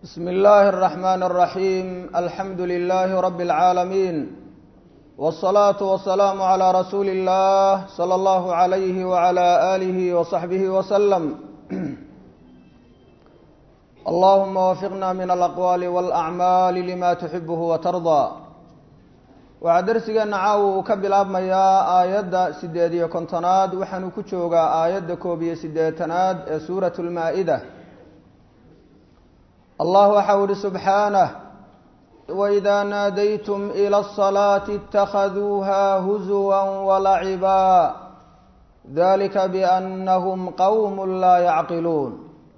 بسم الله الرحمن الرحيم الحمد لله رب العالمين والصلاة والسلام على رسول الله صلى الله عليه وعلى آله وصحبه وسلم اللهم وفقنا من الأقوال والأعمال لما تحبه وترضى waxaa darsigeena caawa uu ka bilaabmayaa aayadda sideed iyo kontonaad waxaanu ku joogaa aayadda koob iyo siddeetanaad ee suuratu lmaa-ida allah waxau ihi subxaanah waidaa naadaytum ila asalaati اtakhaduuha huzuwa walacibaa dalika biannahum qowm laa yacqiluun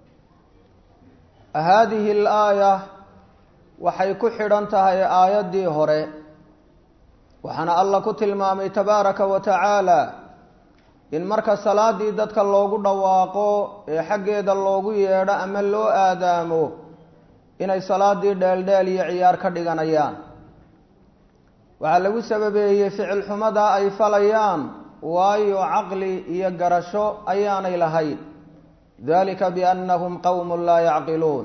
haadihi alaaya waxay ku xidhan tahay aayaddii hore waxaana alla ku tilmaamay tabaaraka wa tacaala in marka salaadii dadka loogu dhawaaqo ee xaggeeda loogu yeedho ama loo aadaamo inay salaadii dheeldheel iyo ciyaar ka dhiganayaan waxaa lagu sababeeyey ficil xumada ay falayaan waayo caqli iyo garasho ayaanay lahayn dalika biannahum qowmun laa yacqiluun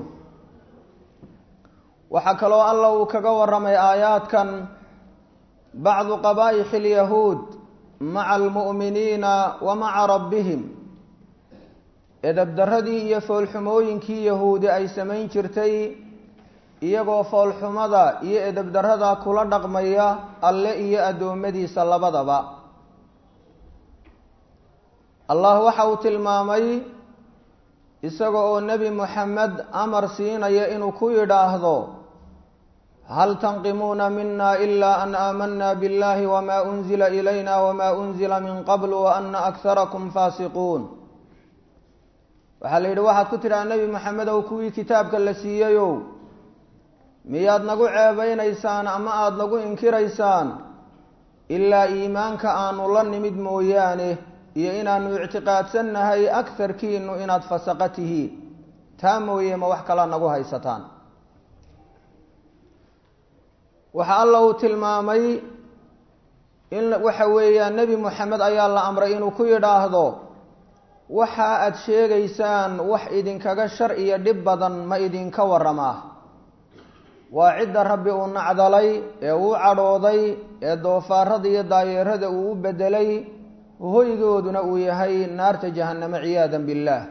waxaa kaloo alla uu kaga waramay aayaadkan bacdu qabaa'ixi alyahuud maca almu'miniina wa maca rabbihim edabdaradii iyo foolxumooyinkii yahuudi ay samayn jirtay iyagoo foolxumada iyo edabdarada kula dhaqmaya alle iyo addoommadiisa labadaba allah waxa uu tilmaamay isaga oo nebi moxamed amar siinaya inuu ku yidhaahdo hal tanqimuuna mina ila an aamana biاllahi wma unzila ilayna wma unzila min qabl waana akharakum faasiquun waxaa la yidhi waxaad ku tidhaha nebi moxamedow kuwii kitaabka la siiyeyow miyaad nagu ceebeynaysaan ama aada nagu inkiraysaan ilaa iimaanka aanu la nimid mooyaane iyo inaanu ictiqaadsannahay akarkiinu inaad fasaqa tihiin taa mooye ma wax kalaa nagu haysataan waxa alla uu tilmaamay in waxa weeyaan nebi moxamed ayaa la amray inuu ku yidhaahdo waxa aad sheegaysaan wax idinkaga shar iyo dhib badan ma idinka waramaa waa cidda rabbi uu nacdalay ee uu cadhooday ee doofaarada iyo daayeerada uu u bedelay hoygooduna uu yahay naarta jahanname ciyaadan billaah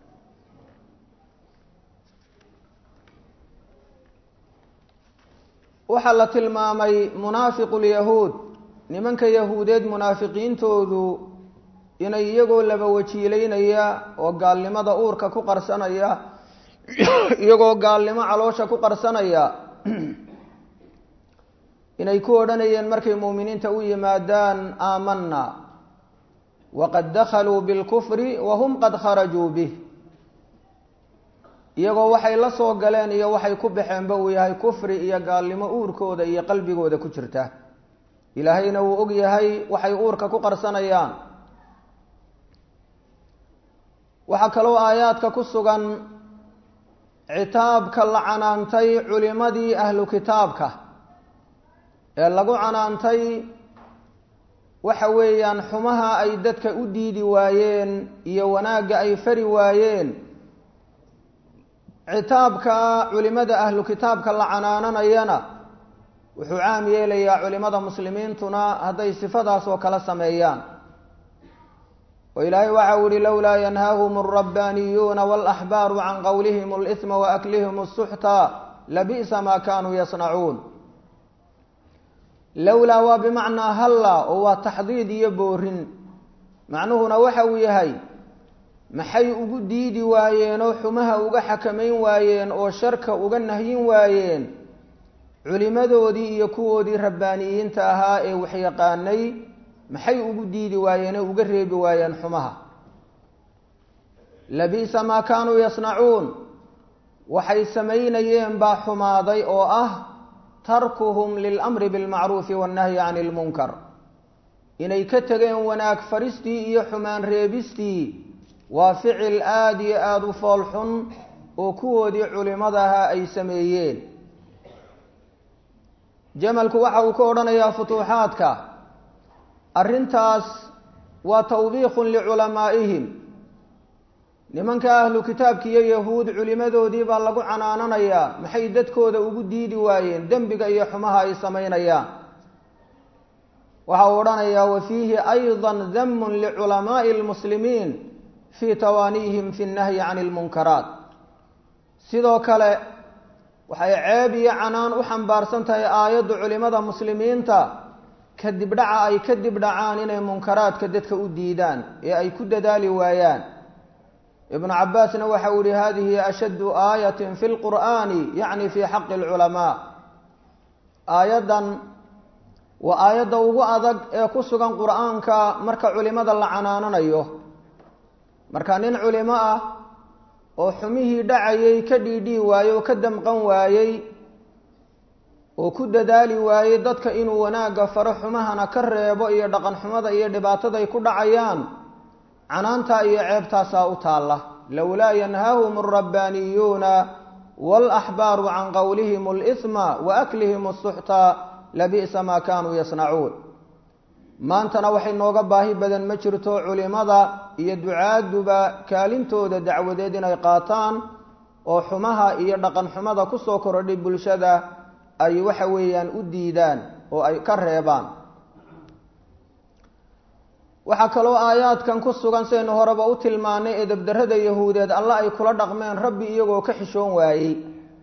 waxaa la tilmaamay munaafiqu lyahuud nimanka yahuudeed munaafiqiintoodu inay iyagoo laba wajiileynaya oo gaalnimada uurka ku qarsanaya iyagoo gaalnimo caloosha ku qarsanaya inay ku odhanayeen markay muuminiinta u yimaadaan aamanna waqad dakhaluu bilkufri wahum qad kharajuu bih iyagoo waxay la soo galeen iyo waxay ku baxeenba uu yahay kufri iyo gaalnimo uurkooda iyo qalbigooda ku jirta ilaahayna wuu og yahay waxay uurka ku qarsanayaan waxaa kaloo aayaadka ku sugan citaabka la canaantay culimadii ahlu kitaabka ee lagu canaantay waxa weeyaan xumaha ay dadka u diidi waayeen iyo wanaagga ay fari waayeen citaabka culimada ahlu kitaabka la canaananayana wuxuu caam yeelayaa culimada muslimiintuna hadday sifadaas oo kala sameeyaan oo ilaahay waxa u yihi lowlaa yanhaahum alrabbaaniyuuna walaxbaaru can qowlihim اlإsma waaklihim الsuxta labi'sa ma kanuu yasnacuun lowlaa waa bimacnaa halla oo waa taxdiid iyo boorin macnuhuna waxa uu yahay maxay ugu diidi waayeen oo xumaha uga xakamayn waayeen oo sharka uga nahyin waayeen culimadoodii iyo kuwoodii rabbaaniyiinta ahaa ee waxyaqaanay maxay ugu diidi waayeen oo uga reebi waayeen xumaha labi'sa maa kaanuu yasnacuun waxay samaynayeen baa xumaaday oo ah tarkuhum lilamri bilmacruufi wannahyi cani ilmunkar inay ka tegeen wanaag faristii iyo xumaan reebistii waa ficil aada iyo aada u fool xun oo kuwoodii culimadaha ay sameeyeen jamalku waxa uu ka odhanayaa futuuxaadka arrintaas waa tawbiikhun liculamaa'ihim nimanka ahlu kitaabki iyo yahuud culimadoodii baa lagu canaananayaa maxay dadkooda ugu diidi waayeen dembiga iyo xumaha ay samaynayaan waxa uu odhanayaa wa fiihi ayضa damun liculamaaءi اlmuslimiin fii tawaanihim fi اnnahyi can اlmunkaraat sidoo kale waxay ceeb iyo canaan u xambaarsan tahay aayaddu culimada muslimiinta kadib dhaca ay kadib dhacaan inay munkaraadka dadka u diidaan ee ay ku dadaali waayaan ibnu cabaasna waxa uu yihi hadihi ashaddu aayatin fi lqur'ani yacni fi xaqi alculamaa aayaddan waa aayadda ugu adag ee ku sugan qur'aanka marka culimada la canaananayo marka nin culimo ah oo xumihii dhacayay ka dhiidhii waayey oo ka damqan waayey oo ku dadaali waayey dadka inuu wanaagga faro xumahana ka reebo iyo dhaqan xumada iyo dhibaataday ku dhacayaan canaantaa iyo ceebtaasaa u taalla lowlaa yanhaahum alrabbaaniyuuna waalaxbaaru can qowlihim alisma wa aklihim asuxta labi'sa maa kaanuu yasnacuun maantana waxay nooga baahi badan ma jirto culimada iyo ducaaduba kaalintooda dacwadeed inay qaataan oo xumaha iyo dhaqan xumada kusoo korodhay bulshada ay waxa weeyaan u diidaan oo ay ka reebaan waxaa kaloo aayaadkan ku sugan sidaynu horeba u tilmaanay ee dabdarrada yahuudeed alla ay kula dhaqmeen rabbi iyagoo ka xishoon waayey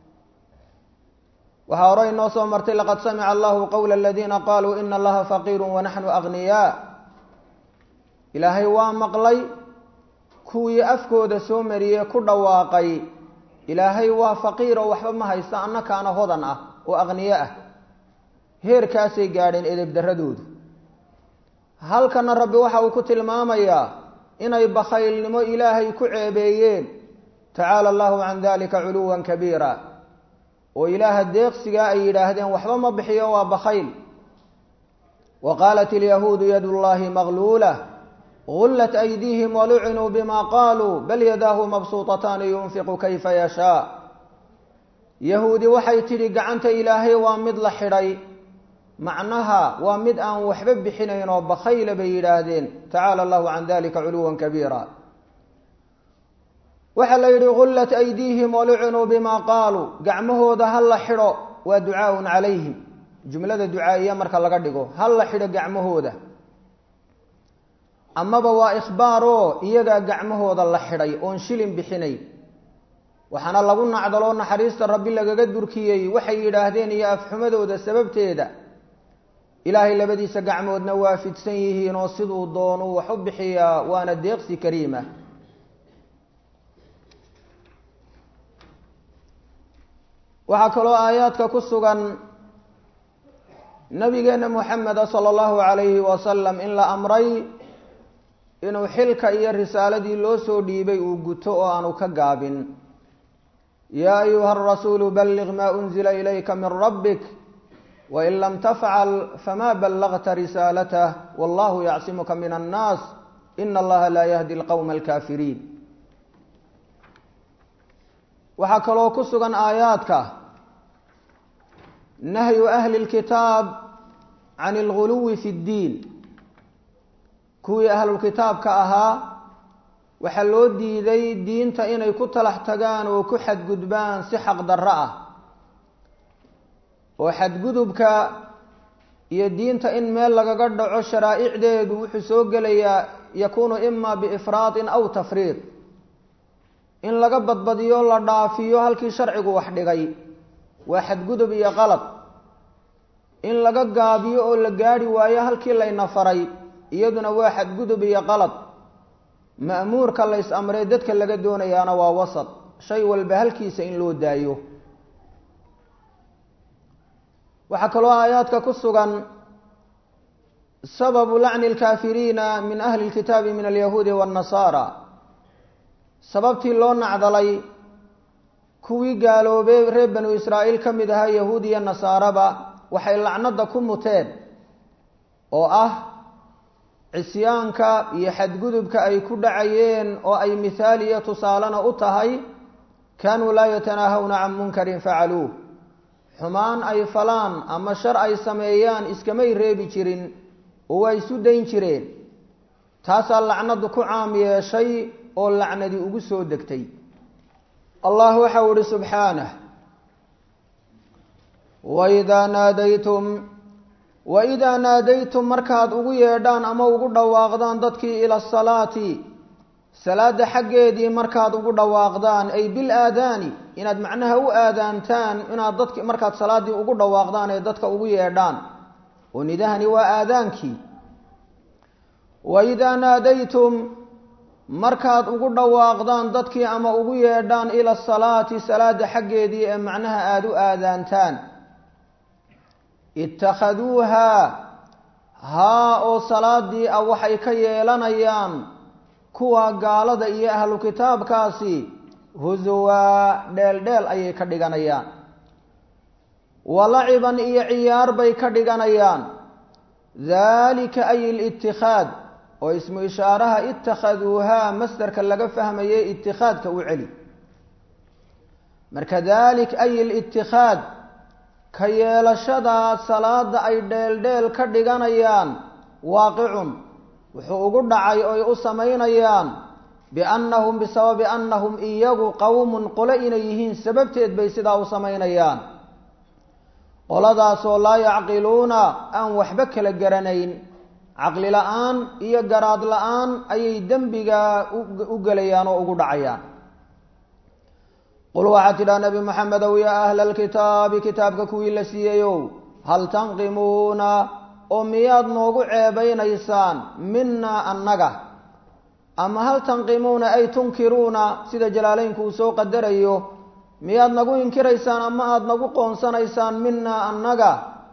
waxaa hore inoo soo martay laqad samica allahu qowla aladiina qaluu ina allaha faqiiru wanaxnu agniyaa ilaahay waa maqlay kuwii afkooda soo mariyey ku dhawaaqay ilaahay waa faqiir oo waxba ma haysta annakaana hodan ah oo aqniye ah heerkaasay gaadheen edebdarradoodu halkana rabbi waxa uu ku tilmaamayaa inay bakhaylnimo ilaahay ku ceebeeyeen tacaala allahu can dalika culuwan kabiira oo ilaaha deeqsigaa ay yidhaahdeen waxba ma bixiyo waa bakhayl wa qaalat ilyahuudu yadu llahi magluula gullat aydiihim walucinuu bima qaaluu bal yadaahu mabsuutataani yunfiqu kayfa yashaa yahuudi waxay tidhi gacanta ilaahay waa mid la xidhay macnaha waa mid aan waxba bixinayn oo bakhayla bay yidhaahdeen tacaala allahu can dalika culuwan kabiira waxaa la yidhi gullat aydiihim walucinuu bima qaaluu gacmahooda ha la xidho waa ducaaun calayhim jumlada ducaa'iya marka laga dhigo ha la xidho gacmahooda amaba waa ikhbaaroo iyagaa gacmahooda la xidhay oon shilin bixinay waxaana lagu nacdaloo naxariista rabbi lagaga durkiyey waxay yidhaahdeen iyo afxumadooda sababteeda ilaahay labadiisa gacmoodna waa fidsan yihiin oo siduu doonuu wax u bixiyaa waana deeqsi kariima waxaa kaloo aayaadka ku sugan nabigeena moxameda sala allahu calayhi wasalam in la amray inuu xilka iyo risaaladii loo soo dhiibay uu guto oo aanu ka gaabin yaa ayuha arasuulu balliq maa unzila ilayka min rabbik wain lam tafcal fama ballagta risaalatah wallahu yacsimuka min annaas ina allaha laa yahdi alqowma alkaafiriin waxaa kaloo ku sugan aayaadka nahyu ahli اlkitaab can اlguluwi fi اddiin kuwii ahlulkitaabka ahaa waxaa loo diiday diinta inay ku talax tagaan oo ku xadgudbaan si xaq darro ah oo xadgudubka iyo diinta in meel lagaga dhaco sharaa'icdeedu wuxuu soo gelayaa yakuunu ima biifraadin aw tafriid in laga badbadiyo la dhaafiyo halkii sharcigu wax dhigay waa xadgudub iyo qalad in laga gaabiyo oo la gaadhi waayo halkii layna faray iyaduna waa xadgudub iyo qalad ma'muurka lays amree dadka laga doonayaana waa wasad shay walba halkiisa in loo daayo waxaa kaloo aayaadka ku sugan sababu lacni اlkaafiriina min ahli اlkitaabi min alyahuudi waاnnasaara sababtii loo nacdalay kuwii gaaloobay reer banu israa'iil ka mid ahaa yahuud iyo nasaaraba waxay lacnada ku muteen oo ah cisyaanka iyo xadgudubka ay ku dhacayeen oo ay mithaal iyo tusaalena u tahay kaanuu laa yatanaahawna can munkarin facaluuh xumaan ay falaan ama shar ay sameeyaan iskamay reebi jirin oo waa isu dayn jireen taasaa lacnadu ku caam yeeshay oo lacnadi ugu soo degtay allah waxau ihi subxaanah waidaa naadaytum waidaa naadaytum markaad ugu yeedhaan ama ugu dhawaaqdaan dadkii ila asalaati salaada xaggeedii markaad ugu dhawaaqdaan ay bil aadaani inaad macnaha u aadaantaan inaad dadki markaad salaaddii ugu dhawaaqdaan ee dadka ugu yeedhaan oo nidahani waa aadaankii waidaa naadaytum markaad ugu dhawaaqdaan dadkii ama ugu yeedhaan ila asalaati salaada xaggeedii ee macnaha aada u aadaantaan ittakhaduuhaa haa oo salaadii ah waxay ka yeelanayaan kuwa gaalada iyo ahlu kitaabkaasi husuwaa dheeldheel ayay ka dhiganayaan walaciban iyo ciyaar bay ka dhiganayaan daalika ay littikhaad oo ismu ishaaraha itakhaduuhaa masdarka laga fahmayay itikhaadka u celi marka dalik ay littikhaad ka yeelashadaa salaada ay dheeldheel ka dhiganayaan waaqicun wuxuu ugu dhacay oy u samaynayaan biannahum bisababi annahum iyagu qowmun qole inay yihiin sababteed bay sidaa u samaynayaan qoladaasoo laa yacqiluuna aan waxba kala garanayn caqli la-aan iyo garaad la-aan ayay dembigaa u gelayaan oo ugu dhacayaan qul waxaad tidhaha nebi maxamedow yaa ahla alkitaabi kitaabka kuwii la siiyeyow hal tanqimuuna oo miyaad noogu ceebaynaysaan minaa annaga ama hal tanqimuuna ay tunkiruuna sida jalaaleynku uu soo qadarayo miyaad nagu inkiraysaan ama aada nagu qoonsanaysaan minaa annaga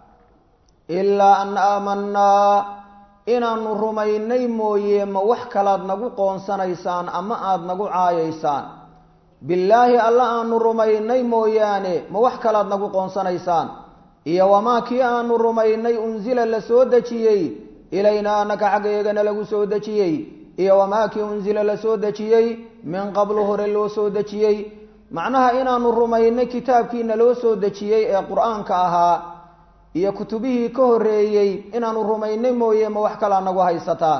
ilaa an aamanaa inaanu rumaynay mooye ma wax kalaad nagu qoonsanaysaan ama aada nagu caayaysaan billaahi alla aanu rumaynay mooyaane ma wax kalaad nagu qoonsanaysaan iyo wamaa kii aanu rumaynay unsila la soo dejiyey ilaynaa annaka xaggeegana lagu soo dejiyey iyo wamaa kii unsila la soo dejiyey min qablu hore loo soo dejiyey macnaha inaanu rumaynay kitaabkiina loo soo dejiyey ee qur-aanka ahaa iyo kutubihii ka horreeyey inaanu rumaynay mooye ma wax kalaa nagu haysataan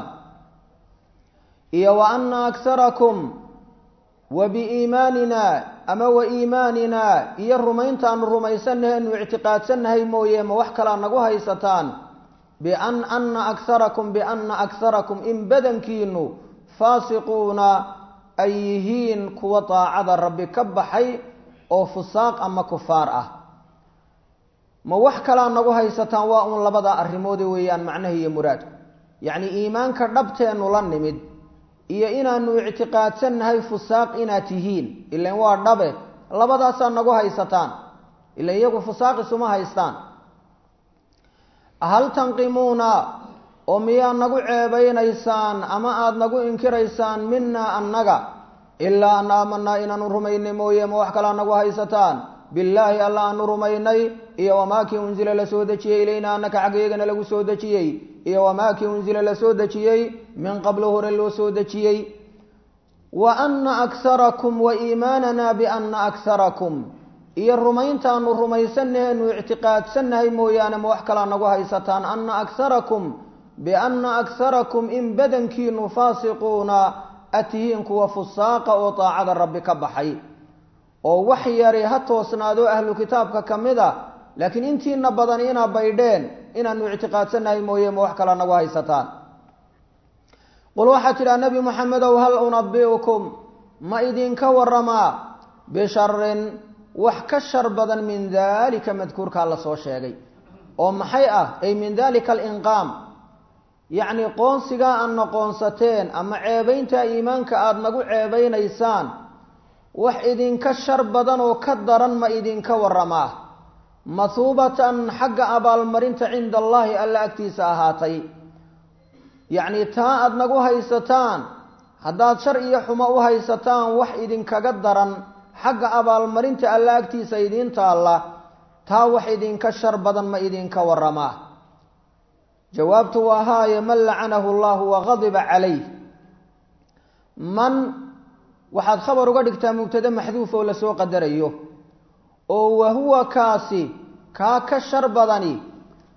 iyo wa anna akharakum wa biiimaanina ama wa iimaanina iyo rumayntaanu rumaysannahay anu ictiqaadsannahay mooye ma wax kalaa nagu haysataan bian anna akharakum bianna akharakum in badankiinu faasiquuna ay yihiin kuwa daacada rabbi ka baxay oo fusaaq ama kufaar ah ma wax kalaa nagu haysataan waa uun labadaa arrimoode weeyaan macnaha iyo muraadku yacni iimaanka dhabteennu la nimid iyo inaanu ictiqaadsannahay fusaaq inaad tihiin ilan waa dhabe labadaasaa nagu haysataan ilan iyagu fusaaq isuma haystaan hal tanqimuuna oo miyaa nagu ceebaynaysaan ama aada nagu inkiraysaan minaa annaga ilaa an aamanaa inaanu rumaynay mooye ma wax kalaa nagu haysataan billaahi alla aanu rumaynay iyo wamaakii unsila la soo dejiyey ilayna annaka xaggeegana lagu soo dejiyey iyo wamaakii unsila la soo dejiyey min qablo hore loo soo dejiyey wa anna akharakum wa iimaanana bianna akharakum iyo rumayntaanu rumaysannahay anu ictiqaadsannahay mooyaane ma wax kalaa nagu haysataan anna akharakum bianna akharakum in badankiinu faasiquuna atihiin kuwa fusaaqa oo daacada rabbi ka baxay oo wax yari ha toosnaadoo ahlu kitaabka ka mid a laakiin intiina badan inaa baydheen inaanu ictiqaadsannahay mooye ma wax kalaa nagu haysataan qul waxaad tidhaha nebi moxamedow hal unabi'ukum ma idinka waramaa bisharin wax ka shar badan min daalika madkuurkaa la soo sheegay oo maxay ah ay min dalika alinqaam yacni qoonsigaa aadna qoonsateen ama ceebayntaa iimaanka aada nagu ceebaynaysaan wax idinka shar badan oo ka daran ma idinka waramaa mahuubatan xagga abaalmarinta cinda allaahi alla agtiisa ahaatay yacni taa aada nagu haysataan haddaad shar iyo xumo u haysataan wax idinkaga daran xagga abaalmarinta alla agtiisa idiin taalla taa wax idinka shar badan ma idinka waramaa jawaabtu waa haaye man lacanahu allahu wagadiba calayh man waxaad khabar uga dhigtaa mubtade maxduuf oo lasoo qadarayo oo wahuwa kaasi kaa ka shar badani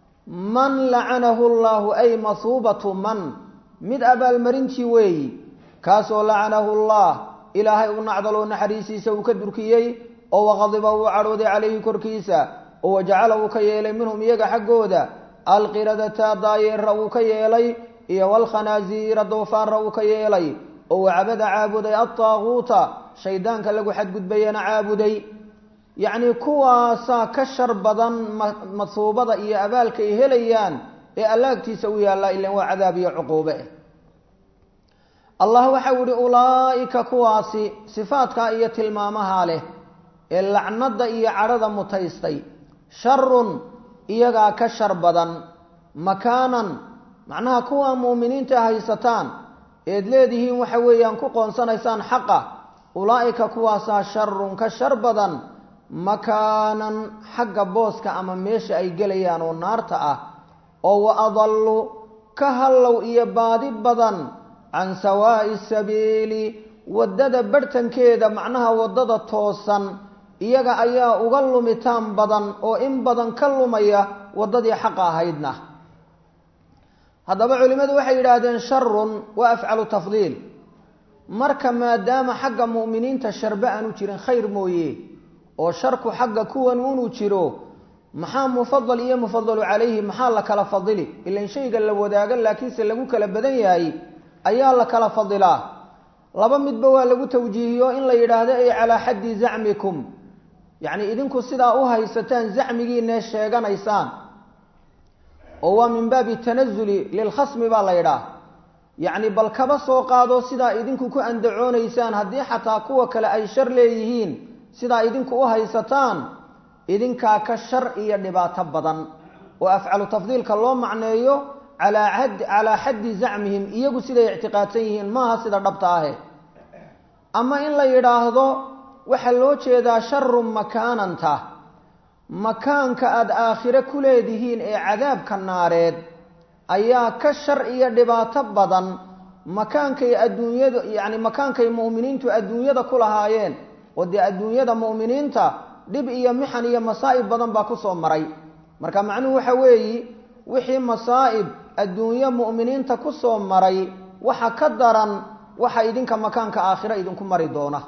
man lacanahu llahu ay mahuubatu man mid abaalmarintii weeyi kaasoo lacanahu llah ilaahay u nacdaloo naxariisiisa uu ka durkiyey oo waqadiba uu cadhooday calayhi korkiisa oo wajacala uu ka yeelay minhum iyaga xaggooda alqiradata daayeera uu ka yeelay iyo walkhanaasiira doofaara uu ka yeelay oo wacabada caabuday altaaguuta shaydaanka lagu xadgudbayana caabuday yacnii kuwaasaa ka shar badan masuubada iyo abaalka ay helayaan ee allaagtiisa u yaallaa ilan waa cadaab iyo cuquube eh allah waxau ihi ulaa'ika kuwaasi sifaadkaa iyo tilmaamahaa leh ee lacnada iyo cadhada mutaystay sharun iyagaa ka shar badan makaanan macnaha kuwaa muuminiinta haysataan eed leedihiin waxa weeyaan ku qoonsanaysaan xaqa ulaa'ika kuwaasaa sharun ka shar badan makaanan xagga booska ama meesha ay gelayaan oo naarta ah oo wa adallu ka hallow iyo baadi badan can sawaa'i sabiili waddada barhtankeeda macnaha waddada toosan iyaga ayaa uga lumitaan badan oo in badan ka lumaya waddadii xaqa ahaydna haddaba culimmadu waxay yidhaahdeen sharun waa afcalu tafdiil marka maadaama xagga mu'miniinta sharbe aanu jirin khayr mooye oo sharku xagga kuwan unuu jiro maxaa mufadal iyo mufadalu calayhi maxaa la kala fadili ilan shayga la wadaaga laakiinse lagu kala badan yahay ayaa la kala fadilaa laba midba waa lagu tawjiihiyo in la yidhaahdo ay calaa xaddi zacmikum yacni idinku sidaa u haysataan zacmigiinee sheeganaysaan oo waa min baabi tanazuli lilkhasmi baa la yidhaah yacni bal kaba soo qaado sidaa idinku ku andacoonaysaan haddii xataa kuwa kale ay shar leeyihiin sidaa idinku u haysataan idinkaa ka shar iyo dhibaato badan oo afcalu tafdiilka loo macneeyo calaa xaddi zacmihim iyagu siday ictiqaadsan yihiin maaha sida dhabta ahe ama in la yidhaahdo waxaa loo jeedaa sharun makaananta makaanka aada aakhire ku leedihiin ee cadaabka naareed ayaa ka shar iyo dhibaato badan makaankay adduunyada yacni makaankay mu'miniintu adduunyada ku lahaayeen oo dee adduunyada mu'miniinta dhib iyo mixan iyo masaa'ib badan baa kusoo maray marka macnuhu waxa weeyi wixii masaa'ib adduunyo mu'miniinta kusoo maray waxa ka daran waxa idinka makaanka aakhiro idinku mari doona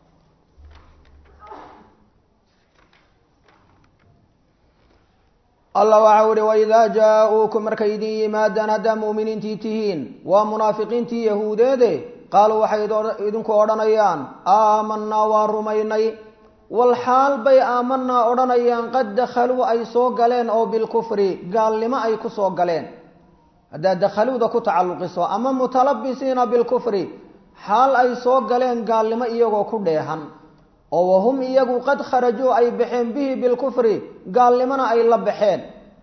allah waxa uhi waidaa jaa-uukum markay idin yimaadaan haddaa mu'miniintii tihiin waa munaafiqiintii yahuudeede qaaluu waxay idinku odhanayaan aamanaa waa rumaynay walxaal bay aamanaa odhanayaan qad dakhaluu ay soo galeen oo bilkufri gaalnimo ay ku soo galeen haddaad dakhaluuda ku tacalluqiso ama mutalabisiina bilkufri xaal ay soo galeen gaalnimo iyagoo ku dheehan oo wahum iyagu qad kharajuu ay baxeen bihi bilkufri gaalnimona ay la baxeen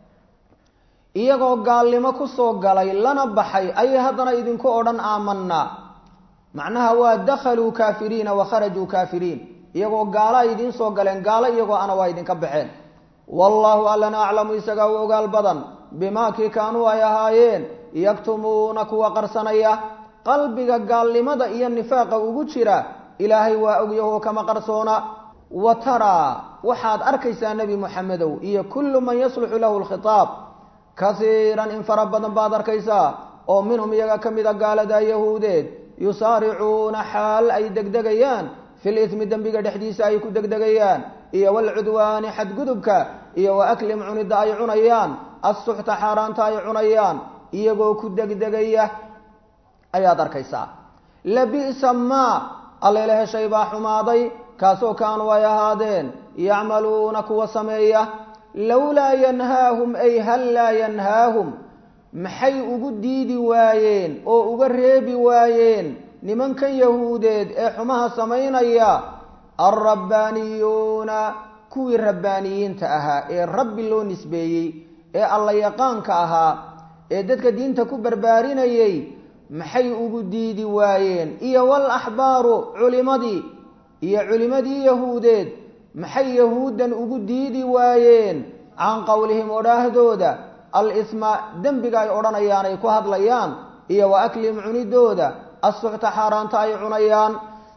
iyagoo gaalnimo kusoo galay lana baxay ayay haddana idinku odhan aamanaa macnaha waa dakhaluu kaafiriina wa kharajuu kaafiriin iyagoo gaalo ay idiin soo galeen gaalo iyagoo ana waa idinka baxeen wallaahu allana aclamu isagaa u ogaal badan bimaa kii kaanuu ay ahaayeen yaktumuuna kuwa qarsanaya qalbiga gaalnimada iyo nifaaqa ugu jira ilaahay waa ogyahoo kama qarsoona wa taraa waxaad arkaysaa nebi moxamedow iyo kullu man yasluxu lahu lkhitaab kasiiran in fara badan baad arkaysaa oo minhum iyaga ka mida gaalada yahuudeed yusaaricuuna xaal ay degdegayaan fil ismi dembiga dhexdiisa ay ku degdegayaan iyo walcudwaani xadgudubka iyo wa aklim cunidda ay cunayaan assuxta xaaraanta ay cunayaan iyagoo ku degdegaya ayaad arkaysaa labi'sa maa allele heshay baa xumaaday kaasoo kaanuu ay ahaadeen yacmaluuna kuwa sameeya lowlaa yanhaahum ay hal laa yanhaahum maxay ugu diidi waayeen oo uga reebi waayeen nimankan yahuudeed ee xumaha samaynaya alrabbaaniyuuna kuwii rabbaaniyiinta ahaa ee rabbi loo nisbeeyey ee alla yaqaanka ahaa ee dadka diinta ku barbaarinayay maxay ugu diidi waayeen iyo wal axbaaru culimadii iyo culimadii yahuudeed maxay yahuuddan ugu diidi waayeen can qowlihim odhaahdooda al-isma dembiga ay odhanayaan ay ku hadlayaan iyo wa aklihim cunidooda assuxta xaaraanta ay cunayaan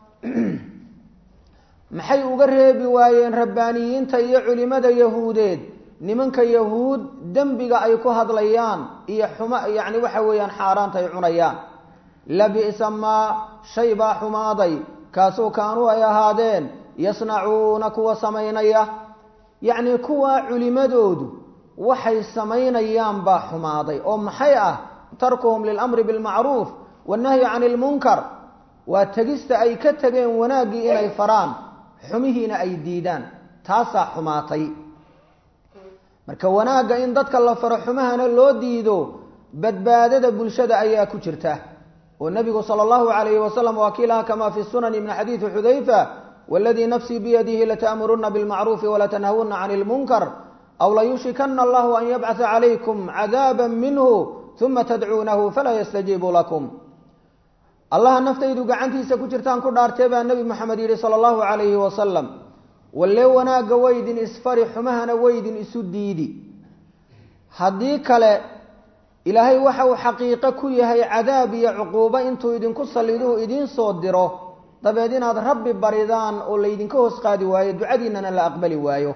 maxay uga reebi waayeen rabbaaniyiinta iyo culimada yahuudeed nimanka yahuud dembiga ay ku hadlayaan iyo xuma yacni waxa weeyaan xaaraanta ay cunayaan labi'sa maa shay baa xumaaday kaasuu kaanuu ay ahaadeen yasnacuuna kuwa samaynaya yacnii kuwa culimadoodu waxay samaynayaan baa xumaaday oo maxay ah tarkuhum lilamri bilmacruuf wannahyi cani ilmunkar waa tegista ay ka tegeen wanaaggii inay faraan xumihiina ay diidaan taasaa xumaatay marka wanaagga in dadka la faro xumahana loo diido badbaadada bulshada ayaa ku jirta oo nebigu sala allahu calayhi wasalam waa kiilaha kamaa fi sunani min xadiidi xudayfa waladii nafsii biyadihi lata'muruna bilmacruufi walatanhawuna cani ilmunkar aw layushikana allahu an yabcatha calaykum cadaaba minhu uma tadcuunahu falaa yastajiibu lakum allaha naftaydu gacantiisa ku jirtaan ku dhaartee baa nebi moxamed yidhi sala allahu calayhi wasalam walle wanaagga waydin isfari xumahana waydin isu diidi haddii kale ilaahay waxa uu xaqiiqo ku yahay cadaab iyo cuquubo intuu idinku salliduu idiin soo diro dabeed inaad rabbi baridaan oo laydinka hoos qaadi waayo ducadiinnana la aqbali waayo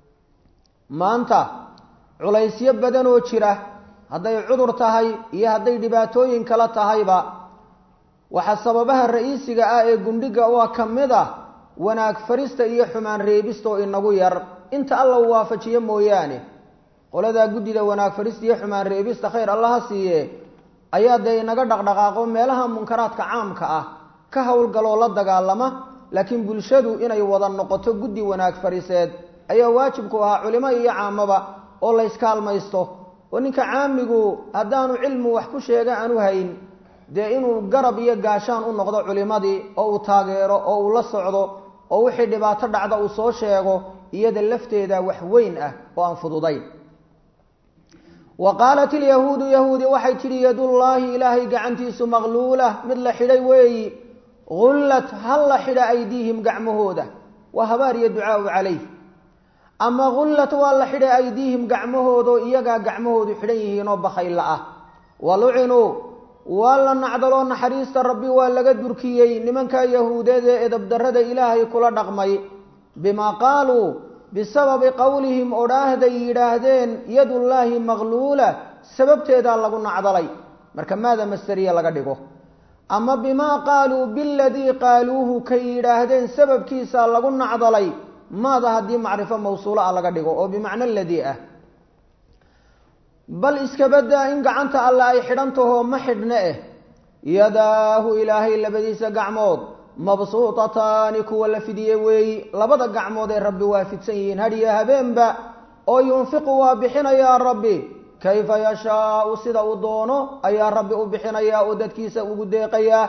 maanta culaysyo badan oo jira hadday cudur tahay iyo hadday dhibaatooyin kala tahayba waxaa sababaha ra-iisiga ah ee gundhiga waa ka mid ah wanaag farista iyo xumaan reebista oo inagu yar inta alla uu waafajiyo mooyaane qoladaa guddida wanaag farista iyo xumaan reebista khayr allaha siiye ayaa dee inaga dhaqdhaqaaqo meelaha munkaraadka caamka ah ka howlgaloo la dagaalama laakiin bulshadu inay wada noqoto guddi wanaag fariseed ayaa waajibku ahaa culimo iyo caamaba oo la yskaalmaysto oo ninka caamigu haddaanu cilmu wax ku sheega aanu hayn dee inuu garab iyo gaashaan u noqdo culimadii oo uu taageero oo uu la socdo oo wixii dhibaato dhacda uu soo sheego iyada lafteeda wax weyn ah oo aan fududayn wa qaalat ilyahuudu yahuudi waxay tidhi yadullaahi ilaahay gacantiisu maqluula mid la xidhay weeyi gullat hal la xidha aydiihim gacmahooda waa habaar iyo ducaau calayh ama gullat waa la xidhay aydiihim gacmahoodoo iyagaa gacmahoodu xidhan yihiinoo bakhayla ah wa lucinuu waa la nacdaloo naxariista rabbi waa laga durkiyey nimankaa yahuudeed ee edabdarrada ilaahay kula dhaqmay bimaa qaaluu bisababi qowlihim odhaahday yidhaahdeen yadullaahi maqluula sababteedaa lagu nacdalay marka maada masteriya laga dhigo ama bimaa qaaluu biladii qaaluuhu kay yidhaahdeen sababkiisaa lagu nacdalay maada haddii macrifo mawsuula ah laga dhigo oo bimacno ladii ah bal iskabadaa in gacanta alle ay xidhan taho ma xidhne eh yadaahu ilaahay labadiisa gacmood mabsuutataani kuwa la fidiyey weeyi labada gacmood ee rabbi waa fidsan yihiin hadhiyo habeenba oo yunfiqu waa bixinayaa rabbi kayfa yashaau sida uu doono ayaa rabbi u bixinayaa oo dadkiisa ugu deeqayaa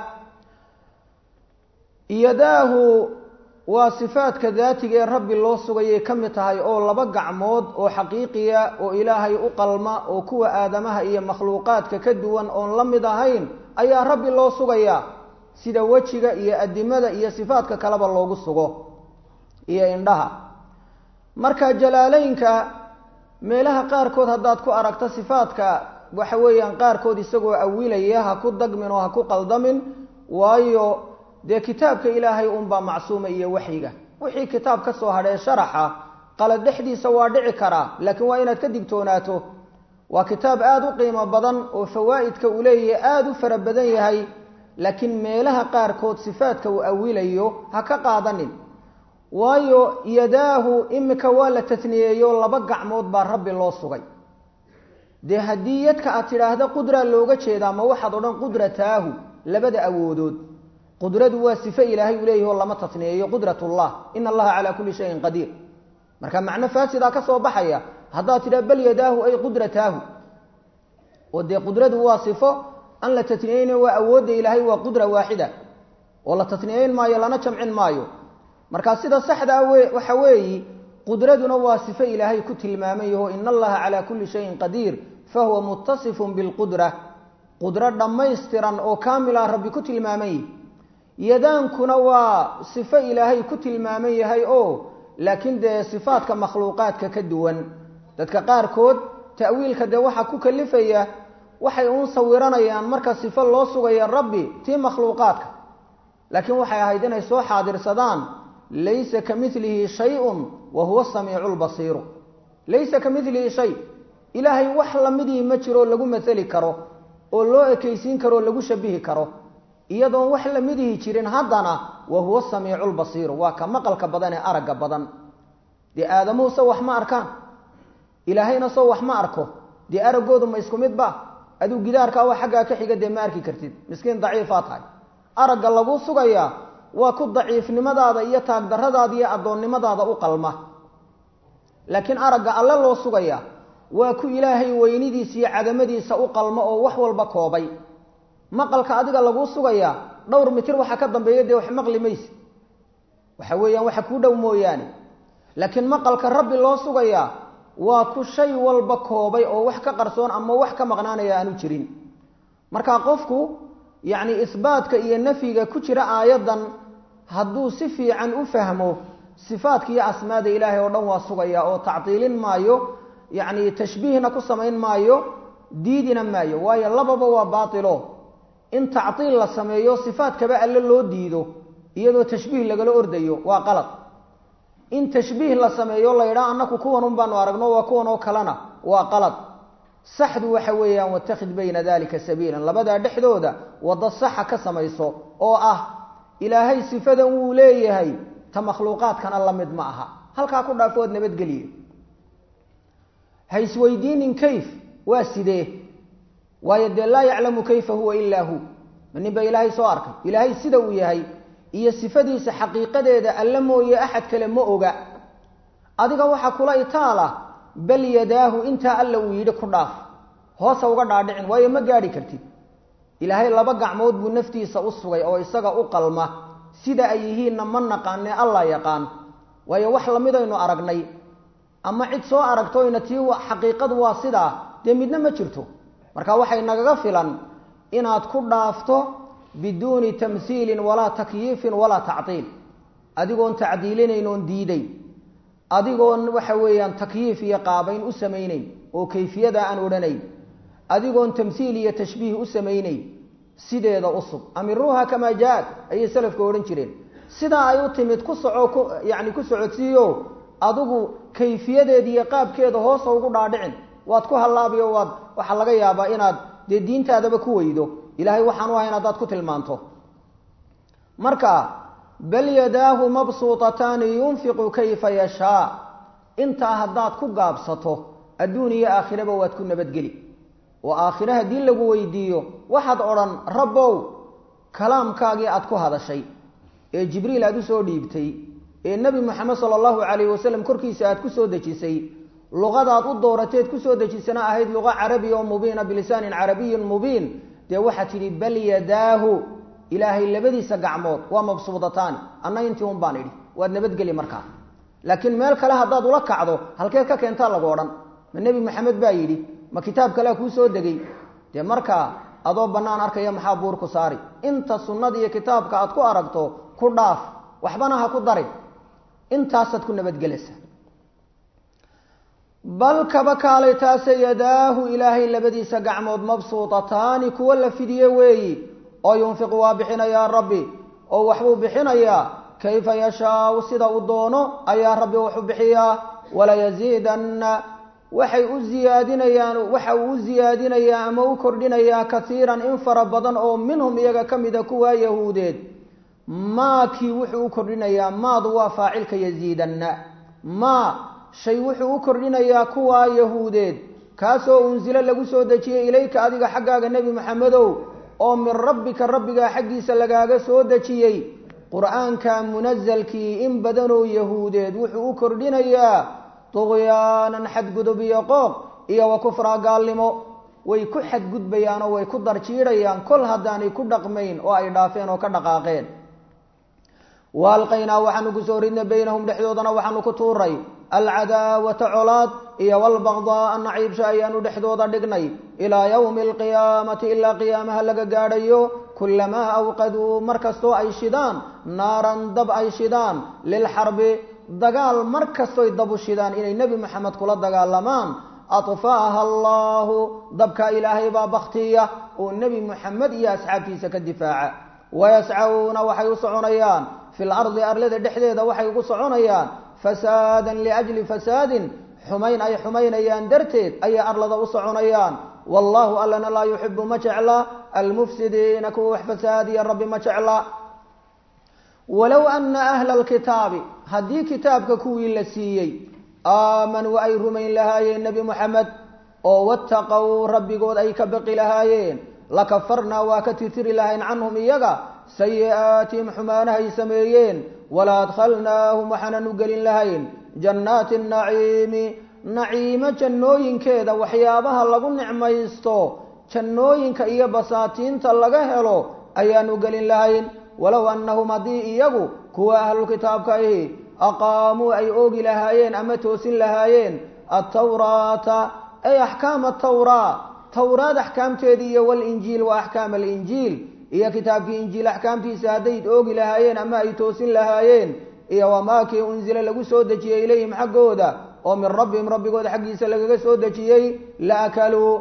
yadaahu waa sifaadka daatiga ee rabbi loo sugayay ka mid tahay oo laba gacmood oo xaqiiqiya oo ilaahay u qalma oo kuwa aadamaha iyo makhluuqaadka ka duwan oon la mid ahayn ayaa rabbi loo sugayaa sida wejiga iyo adimada iyo sifaadka kaleba loogu sugo iyo indhaha marka jalaaleynka meelaha qaarkood haddaad ku aragto sifaadka waxa weeyaan qaarkood isagoo awilaya ha ku dagmin oo ha ku qaldamin waayo dee kitaabka ilaahay unbaa macsuuma iyo waxyiga wixii kitaab ka soo hadhee sharaxa qalad dhexdiisa waa dhici karaa laakiin waa inaad ka digtoonaato waa kitaab aada u qiimo badan oo fawaa'idka uu leeyahay aada u fara badan yahay laakiin meelaha qaarkood sifaadka uu awilayo ha ka qaadanin waayo yadaahu imika waa la tatniyeeyo laba gacmood baa rabbi loo sugay dee haddii yadka aad tidhaahda qudraa looga jeedaa ma waxaad odhan qudrataahu labada awoodood qudradu waa sife ilaahay uu leeyahi oo lama tatniyeeyo qudratullah ina allaha calaa kulli shayin qadiir marka macno faasidaa ka soo baxaya haddaad tidhaha bal yadaahu ay qudrataahu oo dee qudradu waa sifo an la tatniyeyna waa awoodda ilaahay waa qudra waaxida oo la tatniyeyn maayo lana jamcin maayo marka sida saxdaa we waxa weeyi qudraduna waa sifo ilaahay ku tilmaaman yaho ina allaha calaa kulli shayin qadiir fahuwa mutasifun bilqudra qudro dhammaystiran oo kaamila rabbi ku tilmaaman yihi yadaankuna waa sifo ilaahay ku tilmaaman yahay oo laakiin dee sifaadka makhluuqaadka ka duwan dadka qaarkood ta'wiilka dee waxaa ku kalifaya waxay uun sawiranayaan marka sifo loo sugaya rabbi tii makhluuqaadka laakiin waxay ahayd inay soo xaadirsadaan laysa ka milihi shayun wa huwa samiicu lbasiiru laysa ka milihi shay ilaahay wax lamidii ma jiro lagu masali karo oo loo ekaysiin karo o lagu shabihi karo iyadoon wax lamidihi jirin haddana wa huwa samiicu lbasiiru waa ka maqalka badan ee aragga badan dee aadamuhu sow wax ma arkaan ilaahayna sow wax ma arko dee araggoodu ma isku mid ba aduu gidaarkaa waa xaggaa ka xiga dee ma arki kartid miskiin daciifaa tahay aragga lagu sugayaa waa ku daciifnimadaada iyo taagdaradaada iyo addoonnimadaada u qalma laakiin aragga alle loo sugayaa waa ku ilaahay weynidiisa iyo cadamadiisa u qalmo oo wax walba koobay maqalka adiga laguu sugayaa dhowr mitir waxa ka dambeeya dee wax maqli mayse waxa weeyaan waxa kuu dhow mooyaane laakiin maqalka rabbi loo sugayaa waa ku shay walba koobay oo wax ka qarsoon ama wax ka maqnaanaya aanu jirin marka qofku yacni isbaatka iyo nafyiga ku jira aayaddan hadduu si fiican u fahmo sifaadka iyo asmaada ilaahay oo dhan waa sugaya oo tactiilin maayo yacni tashbiihna ku samayn maayo diidina maayo waayo lababa waa baatilo in tactiil la sameeyo sifaadkaba alle loo diido iyadoo tashbiih lagala ordayo waa qalad in tashbiih la sameeyo la yidhaha annaku kuwan un baanu aragno waa kuwan oo kalena waa qalad saxdu waxa weeyaan watakhid bayna dalika sabiilan labadaa dhexdooda waddo saxa ka samayso oo ah ilaahay sifadan wuu leeyahay ta makhluuqaadkana la mid ma aha halkaa ku dhaafood nabadgeliye ha isweydiinin kayf waa sidee waayo dee laa yaclamu kayfa huwa ilaa hu ma nin ba ilaahay soo arkay ilaahay sida uu yahay iyo sifadiisa xaqiiqadeeda alla mooye axad kale ma oga adiga waxaa kula itaala bal yadaahu intaa alla uu yidhi ku dhaaf hoosa uga dhaadhicin waayo ma gaadhi kartid ilaahay laba gacmood buu naftiisa u sugay oo isaga u qalma sida ay yihiinna ma naqaane alla yaqaan waayo wax lamidaynu aragnay ama cid soo aragtoyna tii xaqiiqadu waa sidaa dee midna ma jirto marka waxay nagaga filan inaad ku dhaafto biduuni tamhiilin walaa takyiifin walaa tactiil adigoon tacdiilinayn oon diiday adigoon waxa weeyaan takyiif iyo qaabayn u samayneyn oo kayfiyada aan odhanayn adigoon tamhiil iyo tashbiih u samayneyn sideeda usug amiruuha kamaa jaa-ad ayay salafka odhan jireen sidaa ay u timid ku soco ku yacni ku socodsiiyo adigu kayfiyadeeda iyo qaabkeeda hoosa ugu dhaadhicin waad ku hallaabiyo waad waxaa laga yaabaa inaad dee diintaadaba ku weydo ilahay waxaan u ahayn haddaad ku tilmaanto marka bal yadaahu mabsuutataani yunfiqu kayfa yashaa intaa haddaad ku gaabsato adduun iyo aakhiraba waad ku nabadgeli oo aakhire haddii lagu weydiiyo waxaad odhan rabbow kalaamkaagii aad ku hadashay ee jibriil aad usoo dhiibtay ee nebi moxamed sala allahu calayhi wasalam korkiisa aad ku soo dejisay luqadaad u doorateed kusoo dejisana ahayd luqa carabiya oo mubiina bilisaanin carabiyin mubiin dee waxaad tidhi bal yadaahu ilaahay labadiisa gacmood waa mabsuudataani anna intii un baan idhi waad nabadgeli markaa laakiin meel kale haddaad ula kacdo halkeed ka keentaa lagu odhan ma nebi maxamed baa yidhi ma kitaab kalea kuu soo degay dee markaa adoo bannaan arkaya maxaa buur ku saari inta sunnada iyo kitaabka aad ku aragto ku dhaaf waxbana ha ku darin intaasaad ku nabadgelaysa bal kaba kaalay taase yadaahu ilaahay labadiisa gacmood mabsuutataani kuwa la fidiye weeyi oo yunfiqu waa bixinayaa rabbi oo waxbuu bixinayaa kayfa yashaau sida uu doono ayaa rabbi wuxuu bixiyaa walayasiidanna waxay u ziyaadinayaan waxa uu u ziyaadinayaa ama u kordhinayaa kaiiran in fara badan oo minhum iyaga ka mida kuwaa yahuudeed maakii wuxuu u kordhinayaa maadu waa faacilka yasiidanna maa shay wuxuu u kordhinayaa kuwaa yahuudeed kaasoo unsilo lagu soo dejiyey ilayka adiga xaggaaga nebi maxamedow oo min rabbika rabbigaa xaggiisa lagaaga soo dejiyey qur-aanka munasalkii in badanoo yahuudeed wuxuu u kordhinayaa duqyaanan xadgudub iyo qooq iyo wa kufraa gaalnimo way ku xadgudbayaan oo way ku darjiidhayaan kol haddaanay ku dhaqmayn oo ay dhaafeen oo ka dhaqaaqeen wa alqaynaa waxaanu kusoo ridnay baynahum dhexdoodana waxaanu ku tuuray alcadaawata colaad iyo walbaqdaaa naciibsha ayaanu dhexdooda dhignay ilaa yowmi alqiyaamati ilaa qiyaamaha laga gaadhayo kulamaa awqaduu mar kastoo ay shidaan naaran dab ay shidaan lilxarbi dagaal mar kastoy dabu shidaan inay nebi maxamed kula dagaalamaan adfa'aha allaahu dabka ilaahay baa baktiya oo nebi moxamed iyo asxaabtiisa ka difaaca wayascawna waxay u soconayaan fi lardi arlada dhexdeeda waxay ugu soconayaan fasaadan liajli fasaadin xumayn ay xumaynayaan darteed ayay arlada u soconayaan wallaahu allana laa yuxibu ma jecla almufsidiina kuwa wax fasaadiya rabbi ma jecla walow ana ahla alkitaabi haddii kitaabka kuwii la siiyey aamanuu ay rumayn lahaayeen nebi moxamed oo wattaqow rabbigood ay ka baqi lahaayeen lakafarnaa waa ka tirtiri lahayn canhum iyaga sayi'aatihim xumaanahay sameeyeen wala adkhalnaahum waxaanan u gelin lahayn jannaati naciimi naciimo jannooyinkeeda waxyaabaha lagu nicmaysto jannooyinka iyo basaatiinta laga helo ayaanu gelin lahayn walow annahum haddii iyagu kuwa ahlulkitaabka ahi aqaamuu ay oogi lahaayeen ama toosin lahaayeen altawraata ay axkaama atawraa tawraad axkaamteedii iyo walinjiil wa axkaama alinjiil iyo kitaabkii injiil axkaamtiisa hadday oogi lahaayeen ama ay toosin lahaayeen iyo wamaakii unzila lagu soo dejiyey ilayhim xaggooda oo min rabbihim rabbigooda xaggiisa lagaga soo dejiyey la akaluu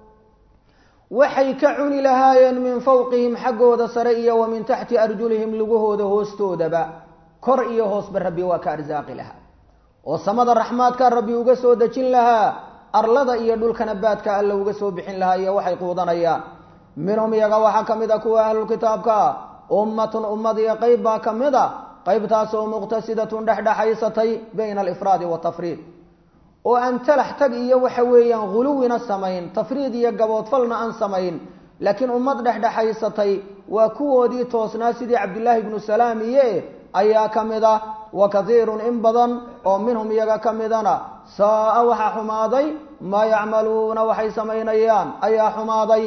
waxay ka cuni lahaayeen min fawqihim xaggooda sare iyo wa min taxti arjulihim lugahooda hoostoodaba kor iyo hoosba rabbi waa ka arsaaqi lahaa oo samada raxmaadka rabbi uga soo dejin lahaa arlada iyo dhulkana baadka alla uga soo bixin lahaa iyo waxay quudanayaan minhum iyaga waxaa ka mid a kuwa ahlulkitaabka ummatun ummad iyo qeyb baa ka mid a qeybtaasoo muqtasidatun dhexdhexaysatay bayna alifraadi watafriid oo aan talax tag iyo waxa weeyaan huluwina samayn tafriid iyo gaboodfalna aan samayn laakiin ummad dhexdhexaysatay waa kuwoodii toosnaa sidii cabdillaahi ibnu salaam iye ayaa ka mid ah wa katiirun in badan oo minhum iyaga ka midana saa-a waxaa xumaaday maa yacmaluuna waxay samaynayaan ayaa xumaaday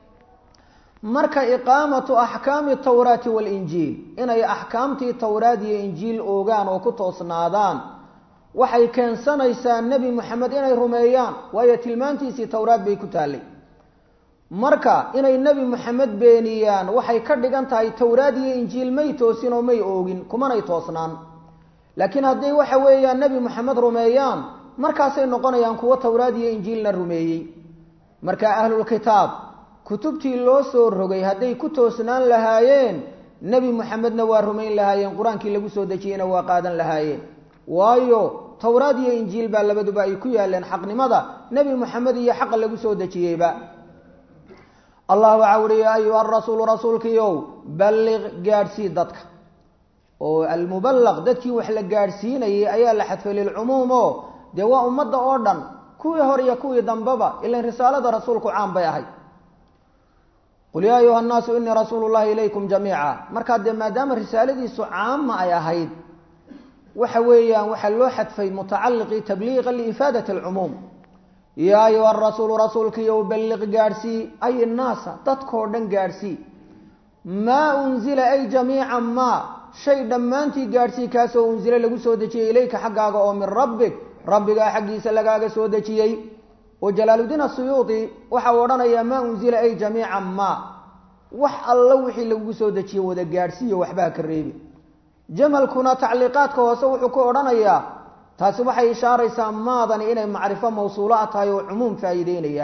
marka iqaamatu axkaami tawraati waalinjiil inay axkaamtii towraad iyo injiil oogaan oo ku toosnaadaan waxay keensanaysaa nebi moxamed inay rumeeyaan waayo tilmaantiisii towraad bay ku taallay marka inay nebi moxamed beeniyaan waxay ka dhigan tahay towraad iyo injiil may toosin oo may oogin kumanay toosnaan laakiin hadday waxa weeyaan nebi moxamed rumeeyaan markaasay noqonayaan kuwo towraad iyo injiilna rumeeyey marka ahlulkitaab kutubtii loo soo rogay hadday ku toosnaan lahaayeen nebi moxamedna waa rumayn lahaayeen qur-aankii lagu soo dejiyeyna waa qaadan lahaayeen waayo towraad iyo injiil baa labaduba ay ku yaaleen xaqnimada nebi moxamed iyo xaqa lagu soo dejiyeyba allah waxaa uhi yaa ayuha rasuulu rasuulkiiow balliq gaadhsii dadka oo almubalaq dadkii wax la gaadhsiinayay ayaa la xadfay lilcumuum oo dee waa ummadda oo dhan kuwii hore iyo kuwii dambeba ilan risaalada rasuulku caan bay ahayd qul yaa ayuha nnaasu inii rasuulu llahi ilaykum jamiica markaa dee maadaama risaaladiisu caama ay ahayd waxa weeyaan waxaa loo xadfay mutacaliqii tabliiqa liifaadati alcumuum yaa ayuha rasuulu rasuulkiiyow balliq gaadhsii ay innaasa dadkoo dhan gaadhsii maa unzila ay jamiica maa shay dhammaantii gaadhsii kaasoo unsile lagu soo dejiyey ilayka xaggaaga oo min rabbig rabbigaa xaggiisa lagaaga soo dejiyey oo jalaaludiin asuyuudi waxa uu odhanayaa maa unzila ay jamiica maa wax alla wixii lagu soo dejiye wada gaadhsiiyo waxba ha ka reebi jamalkuna tacliiqaadka hoose wuxuu ku odhanayaa taasi waxay ishaaraysaa maadani inay macrifo mawsuulo a tahay oo cumuum faa'iideynaya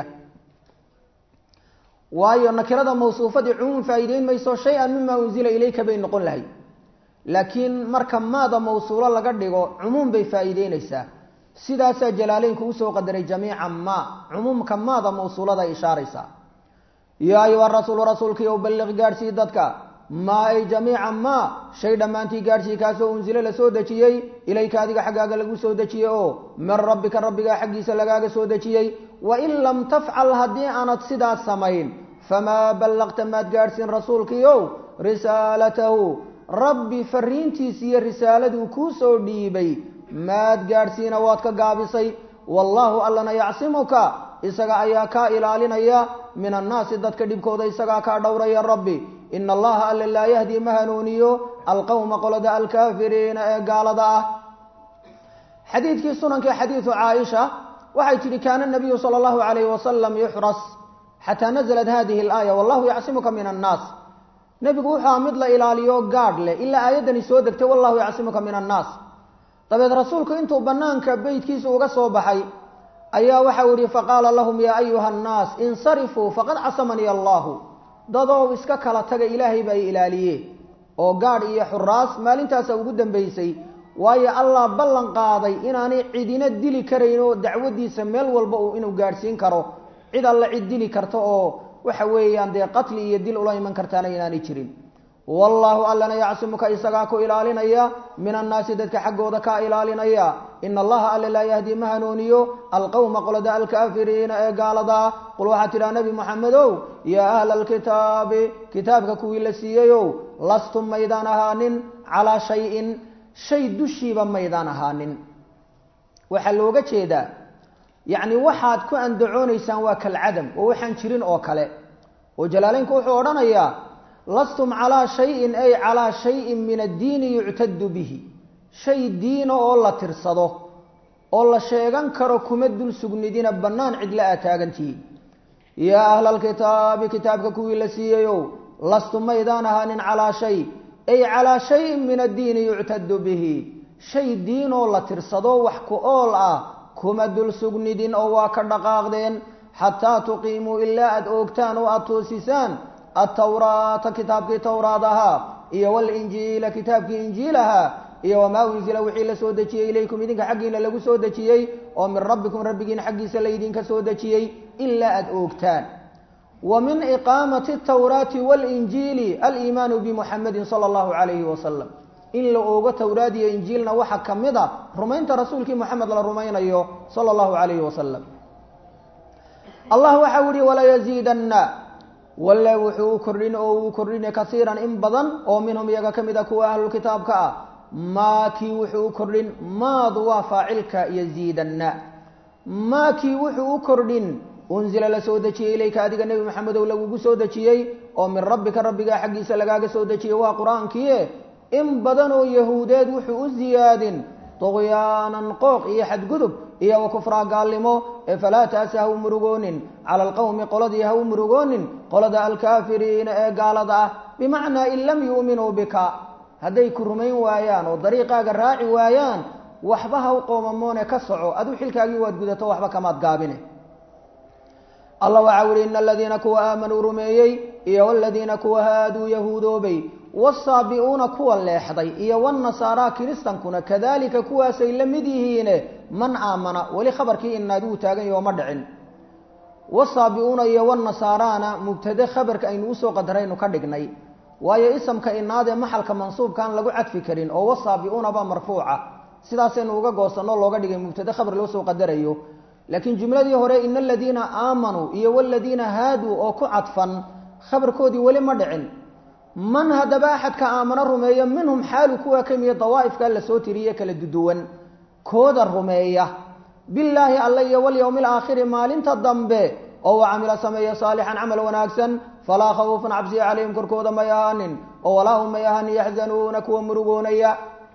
waayo nakirada mawsuufadii cumuum faa'iideyn mayso shay-an mima unzila ilayka bay noqon lahayd laakiin marka maada mawsuulo laga dhigo cumuum bay faa'iideynaysaa sidaasaa jalaaleynku usoo qadaray jamiica maa cumuumka maada mawsuulada ishaaraysaa yaa ayuha rasuulu rasuulkii ow balliq gaadhsii dadka maa ay jamiica maa shay dhammaantii gaadhsii kaasoo unsilo la soo dejiyey ilayka adiga xaggaaga lagu soo dejiyey oo min rabbika rabbigaa xaggiisa lagaaga soo dejiyey wain lam tafcal haddii aanad sidaas samayn famaa ballaqta maad gaadhsiin rasuulkiiow risaalatahu rabbi fariintiisi iyo risaaladuu kuu soo dhiibay maad gaadhsiina waad ka gaabisay wallaahu allana yacsimuka isaga ayaa kaa ilaalinaya min annaasi dadka dhibkooda isagaa kaa dhowraya rabbi ina allaha alla laa yahdi ma hanuuniyo alqowma qolada alkaafiriina ee gaalada ah xadiidkii sunankii xadiidu caaisha waxay tidhi kaana nabiyu sala allahu alayhi wasalam yuxras xataa naزlat hadihi alaaya wallahu yacsimuka min annaas nebigu wuxuu aha mid la ilaaliyo gaadh leh ilaa aayaddani soo degtay wallahu yacsimuka min annaas dabeed rasuulku intuu banaanka beytkiisa uga soo baxay ayaa waxau yihi faqaala lahum yaa ayuha annaas insarifuu faqad casamanii allahu dadow iska kala taga ilaahay baa i ilaaliye oo gaadh iyo xuraas maalintaasa ugu dambaysay waayo allah ballan qaaday inaanay cidina dili karayn oo dacwadiisa meel walba uu inuu gaadhsiin karo cid alla cid dili karta oo waxa weeyaan dee qatli iyo dil ula iman kartaana inaanay jirin wallaahu allana yacsimuka isagaa ku ilaalinaya min annaasi dadka xaggooda kaa ilaalinaya ina allaha alle laa yahdi ma hanuuniyo alqowma qolada alkaafiriina ee gaaladaa qul waxaa tidhaha nebi moxamedow yaa ahla alkitaabi kitaabka kuwii la siiyeyow lastum maydaan ahaanin calaa shayin shay dushiiba maydaan ahaanin waxaa looga jeedaa yacni waxaad ku andacoonaysaan waa kalcadam oo waxaan jirin oo kale oo jalaaleynku wuxuu odhanayaa lastum calaa shayin ay calaa shayin min addiini yuctadu bihi shay diina oo la tirsado oo la sheegan karo kuma dul sugnidina bannaan cidla aad taagantihiin yaa ahla alkitaabi kitaabka kuwii la siiyeyow lastum maydaan ahaanin calaa shay ay calaa shayin min addiini yuctadu bihi shay diin oo la tirsado wax ku ool ah kuma dul sugnidin oo waa ka dhaqaaqdeen xataa tuqiimuu ilaa aada oogtaan oo aada toosisaan atawraata kitaabkii towraad ahaa iyo walinjiila kitaabkii injiil ahaa iyo wamaa unzila wixii la soo dejiyey ilaykum idinka xaggiina lagu soo dejiyey oo min rabbikum rabbigiin xaggiisa laydinka soo dejiyey ilaa aada oogtaan wa min iqaamati atawraati walinjiili aliimaanu bimuxamedin sala allahu calayhi wasalam in la oogo towraad iyo injiilna waxaa ka mid a rumaynta rasuulkii moxamed la rumaynayo sala allahu calayhi wasalam allah waxau yihi walaa yaziidanna walle wuxuu u kordhin oo uu kordhina kasiiran in badan oo minhum iyaga ka mid a kuwa ahlulkitaabka ah maa kii wuxuu u kordhin maadu waa faacilka yaziidanna maa kii wuxuu u kordhin unzila la soo dejiyey ilayka adiga nebi maxamedow lagugu soo dejiyey oo min rabbika rabbigaa xaggiisa lagaaga soo dejiyey waa qur-aankiie in badan oo yahuudeed wuxuu u ziyaadin duqyaanan qooq iyo xadgudub iyo wa kufraa gaalnimo ee falaa taasa ha u murugoonin cala alqowmi qoladii ha u murugoonin qolada alkaafiriina ee gaalada ah bimacnaa in lam yu'minuu bika hadday ku rumayn waayaan oo dariiqaaga raaci waayaan waxba ha u qoomamoone ka soco aduu xilkaagii waad gudato waxba kamaad gaabine allah waxau yihi ina aladiina kuwa aamanuu rumeeyey iyo waladiina kuwa haaduu yahuudoobay wasaabi'uuna kuwa leexday iyo wanasaara kiristankuna kadalika kuwaasay la mid yihiine man aamana weli khabarkii inaad uu taagan yaho ma dhicin wasaabi'uuna iyo wanasaaraana mubtade khabarka aynu usoo qadaraynu ka dhignay waayo isamka inaadee maxalka mansuubkaan lagu cadfi karin oo wasaabi'uuna baa marfuuca sidaasaynu uga goosanno looga dhigay mubtade khabar loo soo qadarayo laakiin jumladii hore ina aladiina aamanuu iyo waladiina haaduu oo ku cadfan khabarkoodii weli ma dhicin man haddaba axadka aamano rumeeya minhum xaalu kuwa ka mida dawaa'ifkaa lasoo tiriye kala duduwan kooda rumeeya bilaahi alla iyo walyowmi alaakhiri maalinta dambe oo wa camila sameeya saalixan camal wanaagsan falaa khawfun cabsiya calayhim korkooda may ahaanin oo walaa hum may ahaanin yaxzanuuna kuwa murugoonaya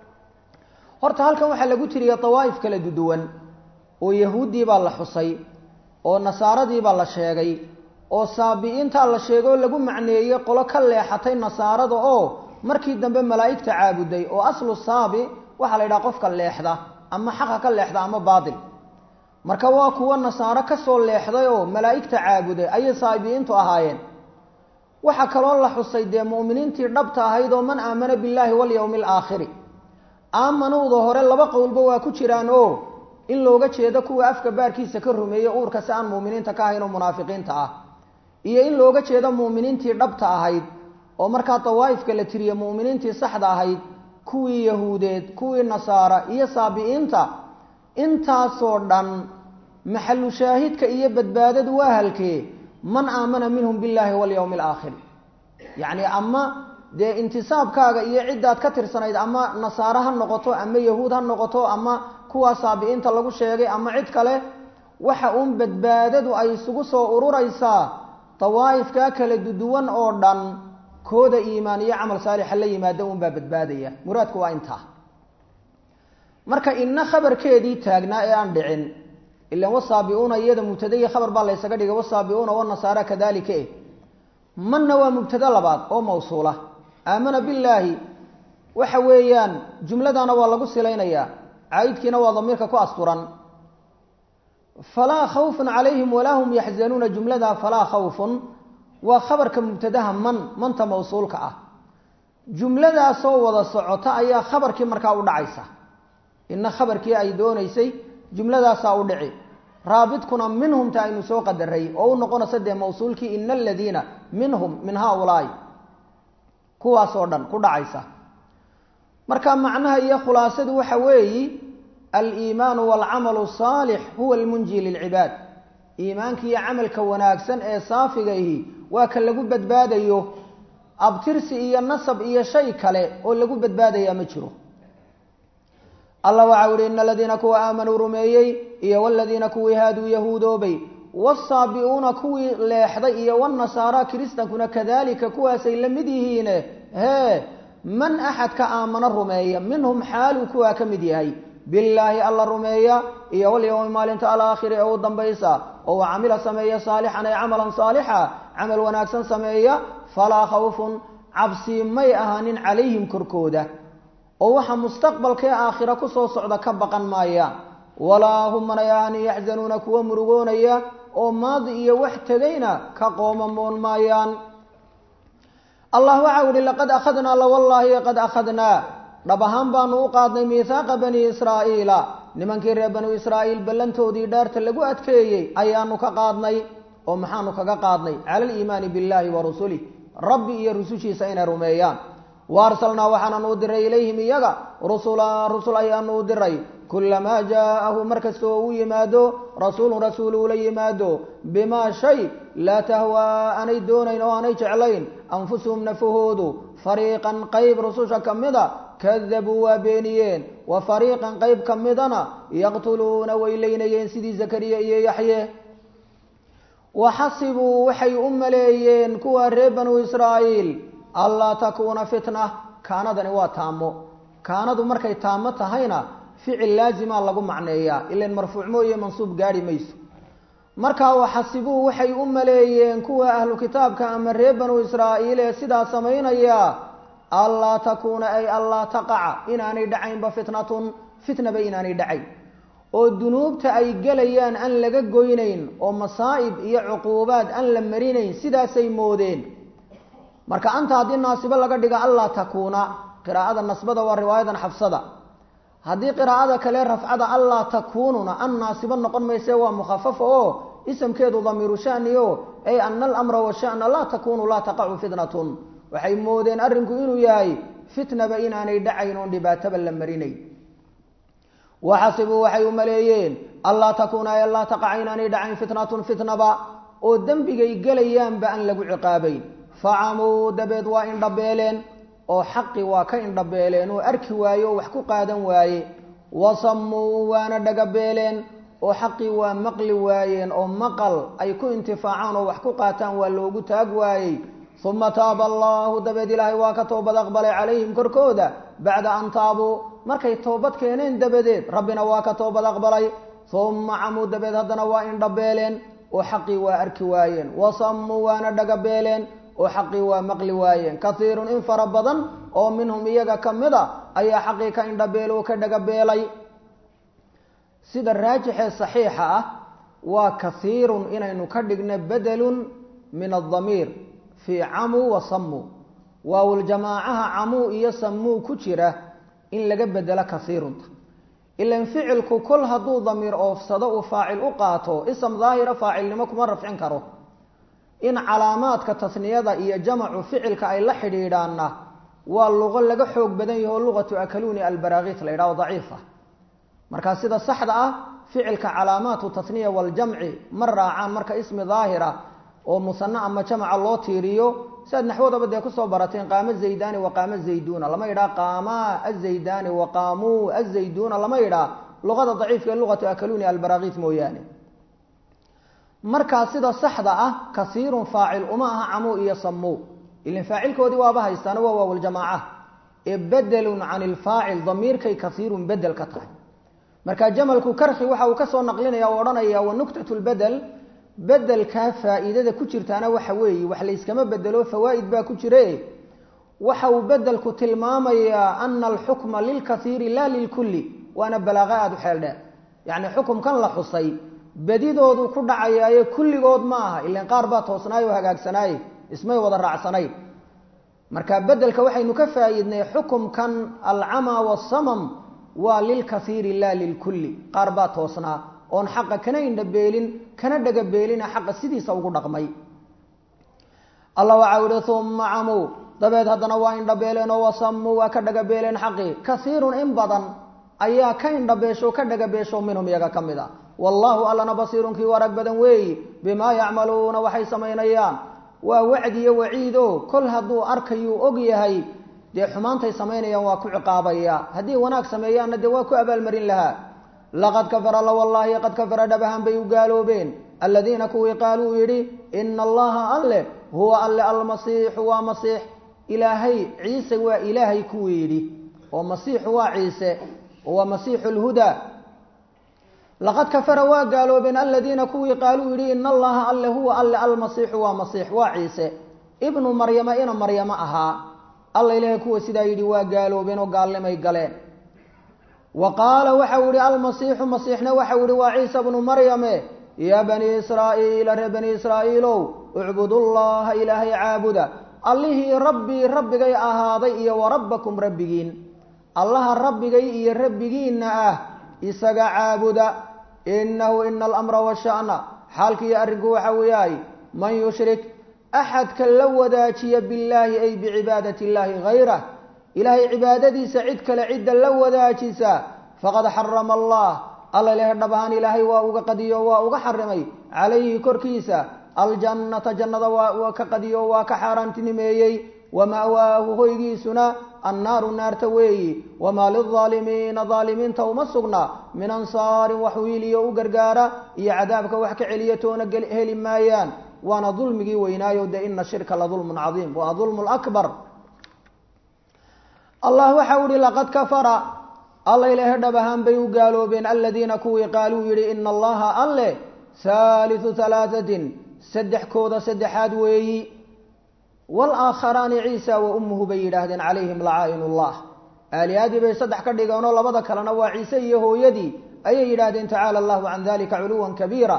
horta halkan waxaa lagu tiriya dawaa'if kala duduwan oo yahuuddii baa la xusay oo nasaaradii baa la sheegay oo saabi'iintaa la sheegoo lagu macneeyey qolo ka leexatay nasaarada oo markii dambe malaa'igta caabuday oo aslu saabi waxaa la yidhaha qofka leexda ama xaqa ka leexda ama baatil marka waa kuwa nasaaro kasoo leexday oo malaa'igta caabuday ayay saabi'iintu ahaayeen waxaa kaloo la xusay dee mu'miniintii dhabta ahayd oo man aamana billaahi walyowmi alaakhiri aamanuuda hore laba qowlba waa ku jiraan oo in looga jeedo kuwa afka baarkiisa ka rumeeye uurka si aan mu'miniinta ka ahayn oo munaafiqiinta ah iyo in looga jeedo mu'miniintii dhabta ahayd oo markaa dawaa'ifka la tiriye mu'miniintii saxda ahayd kuwii yahuudeed kuwii nasaara iyo saabi'iinta intaasoo dhan maxalu shaahidka iyo badbaadadu waa halkee man aamana minhum billaahi walyowmi alaakhir yacni ama dee intisaabkaaga iyo ciddaad ka tirsanayd ama nasaare ha noqoto ama yahuud ha noqoto ama kuwaa saabi'iinta lagu sheegay ama cid kale waxa uun badbaadadu ay isugu soo ururaysaa dawaa'ifkaa kala duduwan oo dhan kooda iimaan iyo camal saalixa la yimaada unbaa badbaadaya muraadku waa intaa marka ina khabarkeedii taagnaa ee aan dhicin ilan wasaabiuuna iyada mubtadaiyo khabar baa laysaga dhigay wasaabiuuna wanasaara kadalika eh manna waa mubtado labaad oo mawsuula aamana billaahi waxa weeyaan jumladana waa lagu silaynayaa caydkiina waa damiirka ku asturan falaa khawfun calayhim walaa hum yaxzanuuna jumlada falaa khawfun waa khabarka mubtadaha man manta mawsuulka ah jumladaasoo wada socota ayaa khabarkii markaa u dhacaysa ina khabarkii ay doonaysay jumladaasaa u dhici raabidkuna minhumta aynu soo qadaray oo u noqonaysa dee mawsuulkii ina aladiina minhum min haaulaai kuwaasoo dhan ku dhacaysa marka macnaha iyo khulaasadu waxa weeyi aliimaanu waalcamalu saalix huwa almunji lilcibaad iimaanka iyo camalka wanaagsan ee saafigaihi waa ka lagu badbaadayo abtirsi iyo nasab iyo shay kale oo lagu badbaadayaa ma jiro allah waxa uhi ina aladiina kuwa aamanuu rumeeyey iyo waladiina kuwii haaduu yahuudoobay wasaabiuuna kuwii leexday iyo wanasaara kiristankuna kadalika kuwaasay la mid yihiine hee man axadka aamano rumeeya minhum xaaluu kuwaa ka mid yahay billaahi alla rumeeya iyo walyowmi maalinta alaakhiri ee u dambaysa oo u camila sameeya saalixan ay camalan saalixa camal wanaagsan sameeya falaa khawfun cabsi may ahaanin calayhim korkooda oo waxa mustaqbalkee aakhira kusoo socda ka baqan maayaan walaa hum manay ahaanin yaxzanuuna kuwa murugoonaya oo maadi iyo wax tegayna ka qoomamoon maayaan allah waxau yihi laqad akhadnaa lawallaahi qad akhadnaa dhab ahaan baanu u qaadnay miihaaqa bani israa'iila nimankii reer banu israa'iil ballantoodii dhaarta lagu adkeeyey ayaanu ka qaadnay oo maxaanu kaga qaadnay cala aliimaani billaahi wa rusulih rabbi iyo rusushiisa inay rumeeyaan wa arsalnaa waxaanan u diray ilayhim iyaga rusula rusul ayaanu u diray kulamaa jaa'ahu markasta oo u yimaado rasuulun rasuul uula yimaado bimaa shay laa tahwaa aanay doonayn oo aanay jeclayn anfusuhum nafahoodu fariiqan qayb rususha ka mida kadabuu waa beeniyeen wa fariiqan qayb ka midana yaqtuluuna way leynayeen sidii zakariya iyo yaxye waxasibuu waxay u maleeyeen kuwa reer banu israa'iil anlaa takuuna fitna kaanadani waa taamo kaanadu markay taamo tahayna ficil laazima lagu macneeyaa ilan marfuuc mooye mansuub gaari mayso markaa waxasibuu waxay u maleeyeen kuwa ahlu kitaabka ama reer banu israa'iil ee sidaa samaynaya anlaa takuuna ay anlaa taqaca inaanay dhacaynba fitnatun fitnaba inaanay dhacayn oo dunuubta ay gelayaan aan laga goynayn oo masaa'ib iyo cuquubaad aan la marinayn sidaasay moodeen marka anta haddii naasibo laga dhiga anlaa takuuna qiraa'ada nasbada waa riwaayadan xabsada haddii qiraa'ada kale rafcada anlaa takuununa an naasibo noqon mayse waa mukhafafa oo isamkeedu damiiru shani o ay ana alamra washana laa takunu laa taqacu fitnatun waxay moodeen arrinku inuu yahay fitnaba inaanay dhacayn oon dhibaataba la marinayn waxasibuu waxay u maleeyeen anlaa takuuna ay anlaa taqaca inaanay dhacayn fitnatun fitnaba oo dembigay gelayaanba aan lagu ciqaabayn facamuu dabeed waa indhabeeleen oo xaqi waa ka indhabeeleen oo arki waaye oo wax ku qaadan waaye wasamuu waana dhagabeeleen oo xaqii waa maqli waayeen oo maqal ay ku intifaacaan oo wax ku qaataan waa loogu taag waayey uma taaba allahu dabeed ilaahay waa ka toobad aqbalay calayhim korkooda bacda an taabuu markay toobad keeneen dabadeed rabbina waa ka toobad aqbalay uma camuu dabeed haddana waa indhabeeleen oo xaqii waa arki waayeen wasamuu waana dhagabeeleen oo xaqii waa maqli waayeen kaiirun in fara badan oo minhum iyaga ka mid a ayaa xaqii ka indhabeelo oo ka dhagabeelay sida raajixee saxiixa ah waa kaiirun inaynu ka dhigno bedelun min adamiir fii camuu wa sammuu waawuljamaacaha camuu iyo sammuu ku jira in laga bedelo kaiirunta ilan ficilku kol hadduu damiir oofsado uu faacil u qaato ism daahira faacilnimo kuma rafcin karo in calaamaadka tasniyada iyo jamacu ficilka ay la xidhiidhaanna waa luqo laga xoog badan yaho luqatu akaluni albaraakit la yidhaho daciifa markaa sida saxda ah ficilka calaamaatu tasniya waljamci ma raacaan marka ismi daahira oo musane ama jamaca loo tiiriyo siaad naxwadaba dee kusoo barateen qaamo zaydani wa qaamo zayduna lama yidhaha qaamaa azaydani wa qaamuu azayduna lama yidhaha luqada daciifka ee luqatu akaluni albaraakit mooyaane markaa sida saxda ah kasiirun faacil uma aha camuu iyo samuu ilan faacilkoodii waaba haystaana waa waawljamaaca ee bedelun can ilfaacil damiirkay kasiirun bedel ka tahay marka jamalku karki waxa uu kasoo naqlinaya o odhanaya wa nuktat lbedel bedelkaa faa'iidada ku jirtaana waxa weeye wax layskama bedelo fawaa'id baa ku jire waxa uu bedelku tilmaamayaa ana alxukma lilkaiiri la lilkulli waana balaaqa aada u xeel dheer yacni xukumkan la xusay bedidoodu ku dhacayaaye kulligood ma aha ilan qaar baa toosnaay oo hagaagsanaaye ismay wada raacsanayn marka bedelka waxaynu ka faa'iidnay xukumkan alcamaa wasamam waa lilkaiiri la lilkulli qaar baa toosnaa oon xaqa kana indhabeelin kana dhagabeelina xaqa sidiisa ugu dhaqmay alla waxau ihi uma camuu dabeed haddana waa indhabeeleen oo wasamuu waa ka dhagabeeleen xaqii kasiirun in badan ayaa ka indhabeesho ka dhagabeesho minhum iyaga ka mid a wallaahu allana basiirun kii warag badan weeyi bimaa yacmaluuna waxay samaynayaan waa wacdi iyo waciid o kol hadduu arkayuu og yahay dee xumaantay samaynayaan waa ku ciqaabaya haddii wanaag sameeyaanna dee waa ku abaalmarin lahaa laqad kafara la wallaahi qad kafara dhabahan bay u gaaloobeen aladiina kuwii qaaluu yidhi ina allaha alle huwa alle almasiixu waa masiix ilaahay ciise waa ilaahay kuwii yidhi oo masiixu waa ciise waa masiixu lhudaa laqad kafara waa gaaloobeen aladiina kuwii qaaluu yidhi ina allaha alle huwa alle almasiixu waa masiix waa ciise ibnu maryama ina maryamo ahaa alla ilaahay kuwa sidaa yidhi waa gaaloobeen oo gaalnimay galeen wa qaala waxau yihi almasiixu masiixna waxau yihi waa ciisa bnu maryame yaa banii israa'iila reer bani israa'iilow ucbudullaha ilaahay caabuda allihii rabbii rabbigay ahaaday iyo wa rabbakum rabbigiin allaha rabbigay iyo rabbigiinna ah isaga caabuda inahu ina alamra washa'na xaalkiiyo arrinku waxa uu yahay man yushrik axadka la wadaajiya billaahi ay bicibaadati illaahi hayrah ilaahay cibaadadiisa cid kale cidda la wadaajisa faqad xarama allah alla ilahay dhab ahaan ilaahay waa uga qadiyo waa uga xarimay calayhi korkiisa aljannata jannada waa ka qadiyo waa ka xaaraantinimeeyey wama'waahu hoygiisuna annaaru naarta weeyi wamaa lilaalimiina daalimiinta uma sugna min ansaarin wax wiiliyo u gargaara iyo cadaabka wax ka celiya toona heli maayaan waana dulmigii weynaayo de ina shirka la dulmun cadiim waa dulmu lakbar allah waxau ihi laqad kafara alla ilaahay dhab ahaan bay u gaaloobeen aladiina kuwii qaaluu yidhi ina allaha alle haaliu halaatatin saddexkooda saddexaad weeyi waalaakharaani ciisa wa ummuhu bay yidhaahdeen calayhim lacaa'in ullah aaliyaadii bay saddex ka dhigeenoo labada kalena waa ciise iyo hooyadii ayay yidhaahdeen tacaala allahu can dalika culuwan kabiira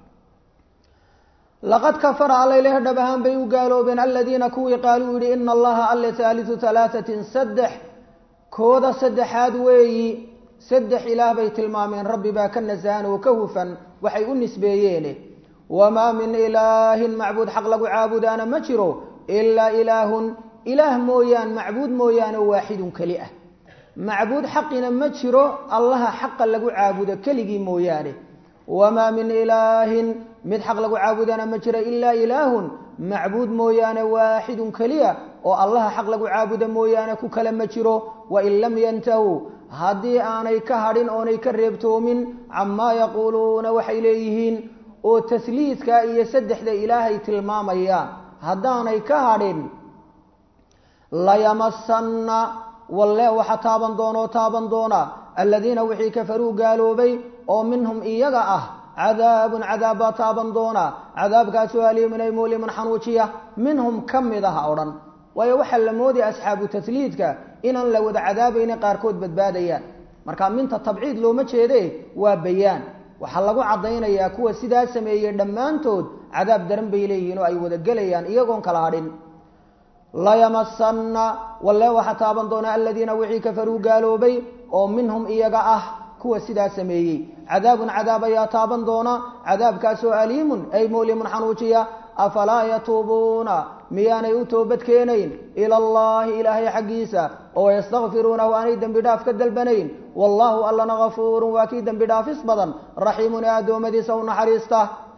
laqad kafara alla ilaah dhab ahaan bay u gaaloobeen aladiina kuwii qaaluu yidhi ina allaha alle haaliu halaatatin saddex kooda saddexaad weeyi saddex ilaah bay tilmaameen rabbi baa ka nasahan oo ka hufan waxay u nisbeeyeene wamaa min ilaahin macbuud xaq lagu caabudaana ma jiro ilaa ilaahun ilaah mooyaan macbuud mooyaane waaxidun keli ah macbuud xaqina ma jiro allaha xaqa lagu caabudo keligii mooyaane wamaa min ilaahin mid xaq lagu caabudana ma jiro ilaa ilaahun macbuud mooyaane waaxidun keliya oo allaha xaq lagu caabudo mooyaane ku kale ma jiro wain lam yantahuu haddii aanay ka hadhin oonay ka reebtoomin camaa yaquuluuna waxay leeyihiin oo tasliidka iyo saddexda ilaahay tilmaamayaan haddaanay ka hadhin layamasanna walle waxa taaban doonoo taaban doona aladiina wixii kafaruu gaaloobay oo minhum iyaga ah cadaabun cadaab baa taaban doona cadaabkaasoo aliimun ay mulimun xanuujiya minhum ka mid ah o dhan waayo waxaa la moodaya asxaabu tasliidka inaan la wada cadaabayna qaarkood badbaadayaan marka minta tabciid looma jeede waa bayaan waxaa lagu caddaynayaa kuwa sidaa sameeyey dhammaantood cadaab daran bay leeyihiin oo ay wada gelayaan iyagoon kala hadhin layamasanna walle waxaa taaban doona aladiina wixii kafaruu gaaloobay oo minhum iyaga ah kuwa sidaa sameeyey cadaabun cadaab ayaa taaban doona cadaabkaasoo aliimun ay mulimun xanuujiya afalaa yatuubuuna miyaanay u toobad keenayn ila allahi ilaahay xaggiisa oo yastakfiruunahu aanay dembi dhaaf ka dalbanayn wallaahu allana gafuurun waa kii dembi dhaafis badan raxiimun ee addoommadiisa u naxariista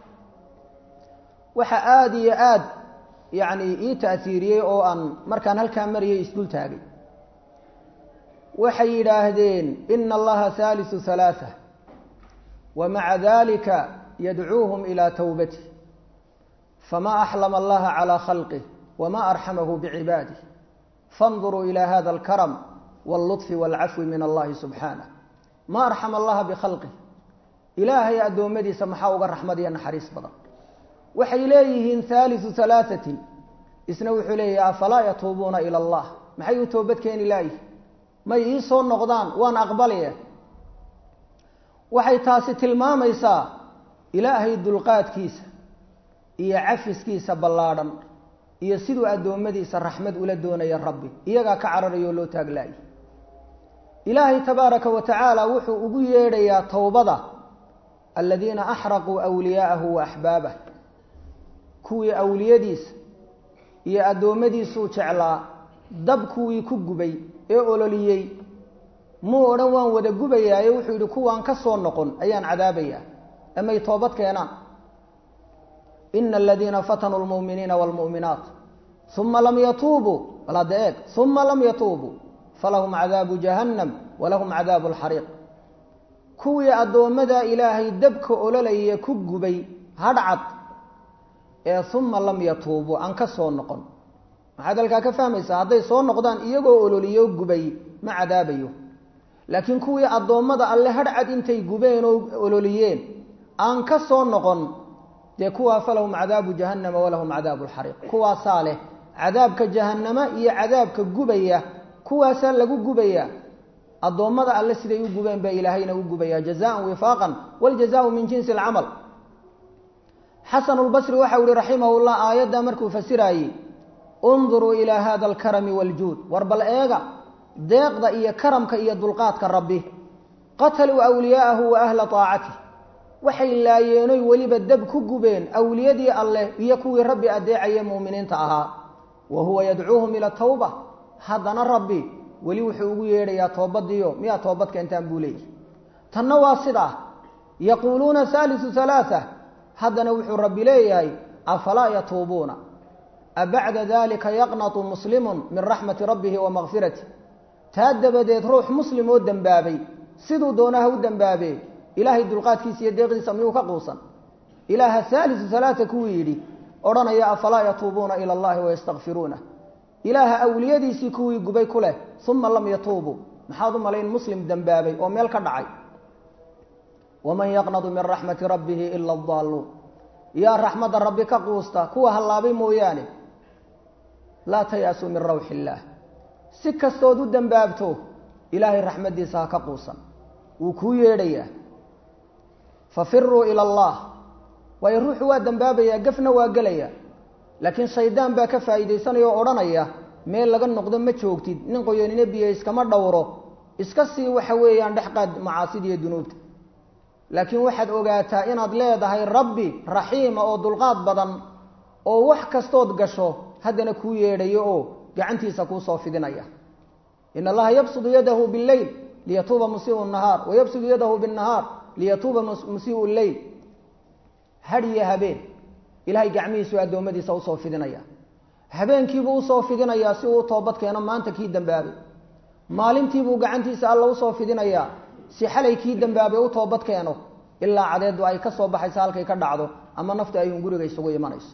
waxa aada iyo aad yacni ii ta'hiiriyey oo aan markaan halkaa mariyay isdul taagay waxay yidhaahdeen ina allaha haalisu halaaa wa maca dalika yadcuuhum ilaa towbatih fma axlama allaha calى khalqih wma arxamahu bicibaadih faاnduruu ilى hada اlkarm wاlluطfi wاlcafwi min allahi subxaanah ma arxama allaha bikhalqih ilaahay addoommadiisa maxaa uga raxmad iyo naxariis badan waxay leeyihiin haaliu halaaثatin isna wuxuu leeyahy afalaa yatuubuuna ilى allah maxay u toobad keeni laayihi may ii soo noqdaan waan aqbalaya waxay taasi tilmaamaysaa ilaahay dulqaadkiisa iyo cafiskiisa ballaadhan iyo siduu addoommadiisa raxmad ula doonaya rabbi iyagaa ka cararayo oo loo taaglaayay ilaahay tabaaraka wa tacaala wuxuu ugu yeedhayaa towbada aladiina axraquu awliyaa'ahu wa axbaabah kuwii awliyadiisa iyo addoommadiisuu jeclaa dab kuwii ku gubay ee ololiyey muu odhan waan wada gubayaaye wuxuu yidhi kuwaan ka soo noqon ayaan cadaabayaa amay toobad keenaan ina aladiina fatanuu lmu'miniina waalmu'minaat uma lam yatuubuu bal hadda eeg uma lam yatuubuu falahum cadaabu jahannam walahum cadaabu alxariiq kuwii addoommada ilaahay dabka ololaya ku gubay hadhcad ee uma lam yatuubuu aan ka soo noqon maxaad halkaa ka fahmaysaa hadday soo noqdaan iyagoo ololiyo gubay ma cadaabayo laakiin kuwii addoommada alle hadhcad intay gubeen oo ololiyeen aan ka soo noqon dee kuwaa falahum cadaabu jahannama walahum cadaabu alxariiq kuwaasaa leh cadaabka jahannama iyo cadaabka gubaya kuwaasaa lagu gubaya addoommada alle siday u gubeen baa ilaahayna u gubaya jazaan wifaaqan wاljazaau min jinsi اlcamal xasan اlbasri waxau yihi raximah llah aayadda markuu fasiraayey unduruu ilaa hada alkarami wاljuud war bal eega deeqda iyo karamka iyo dulqaadka rabbi qataluu awliyaa'ahu wa ahla طaacatih waxay laayeenoy weliba dab ku gubeen awliyadii alleh iyo kuwii rabbi adeecaya mu'miniinta ahaa wa huwa yadcuuhum ila tawba haddana rabbi weli wuxuu ugu yeedhayaa toobadiyo miyaa toobad keentaan buu leeyahy tanna waa sidaa yaquuluuna haalisu halaaa haddana wuxuu rabbi leeyahay afalaa yatuubuuna abacda dalika yaqnatu muslimun min raxmati rabbihi wa makfiratih taa dabadeed ruux muslim oo dembaabay siduu doonaha u dembaabee ilaahay dulqaadkiisa iyo deeqdiisa miyuu ka quusan ilaaha haalisu halaaa kuwuu yidhi odhanaya afalaa yatuubuuna ila allahi wayastakfiruuna ilaaha awliyadiisii kuwii gubay ku leh uma lam yatuubuu maxaad u malayn muslim dembaabay oo meel ka dhacay waman yaqnadu min raxmati rabbihi ila adaalluun yaa raxmadda rabbi ka quusta kuwa hallaabay mooyaane laa tayaasuu min rawxi illaah si kastood u dembaabto ilaahay raxmaddiisa ha ka quusan wuu kuu yeedhayaa fafiruu ila allah waayo ruuxu waa dembaabayaa gafna waa gelaya laakiin shaydaan baa ka faa'iidaysanaya oo odhanaya meel laga noqdo ma joogtid nin qoyanine biyo iskama dhowro iska sii waxa weeyaan dhex qaad macaasida iyo dunuubta laakiin waxaad ogaataa inaad leedahay rabbi raxiima oo dulqaad badan oo wax kastood gasho haddana kuu yeedhayo oo gacantiisa kuusoo fidinaya in allaha yabsudu yadahu bileyl liyatuuba musiiu nahaar wayabsudu yadahu binnahaar liyatuuba musiiu leyl hadhiyo habeen ilahay gacmihiisu addoommadiisa usoo fidinaya habeenkiibuu usoo fidinayaa si uu u toobad keeno maanta kii dembaabay maalintiibuu gacantiisa alla usoo fidinayaa si xalay kii dembaabay u toobad keeno ilaa cadeedu ay ka soo baxayso halkay ka dhacdo ama naftu ay hunguriga isugu imanayso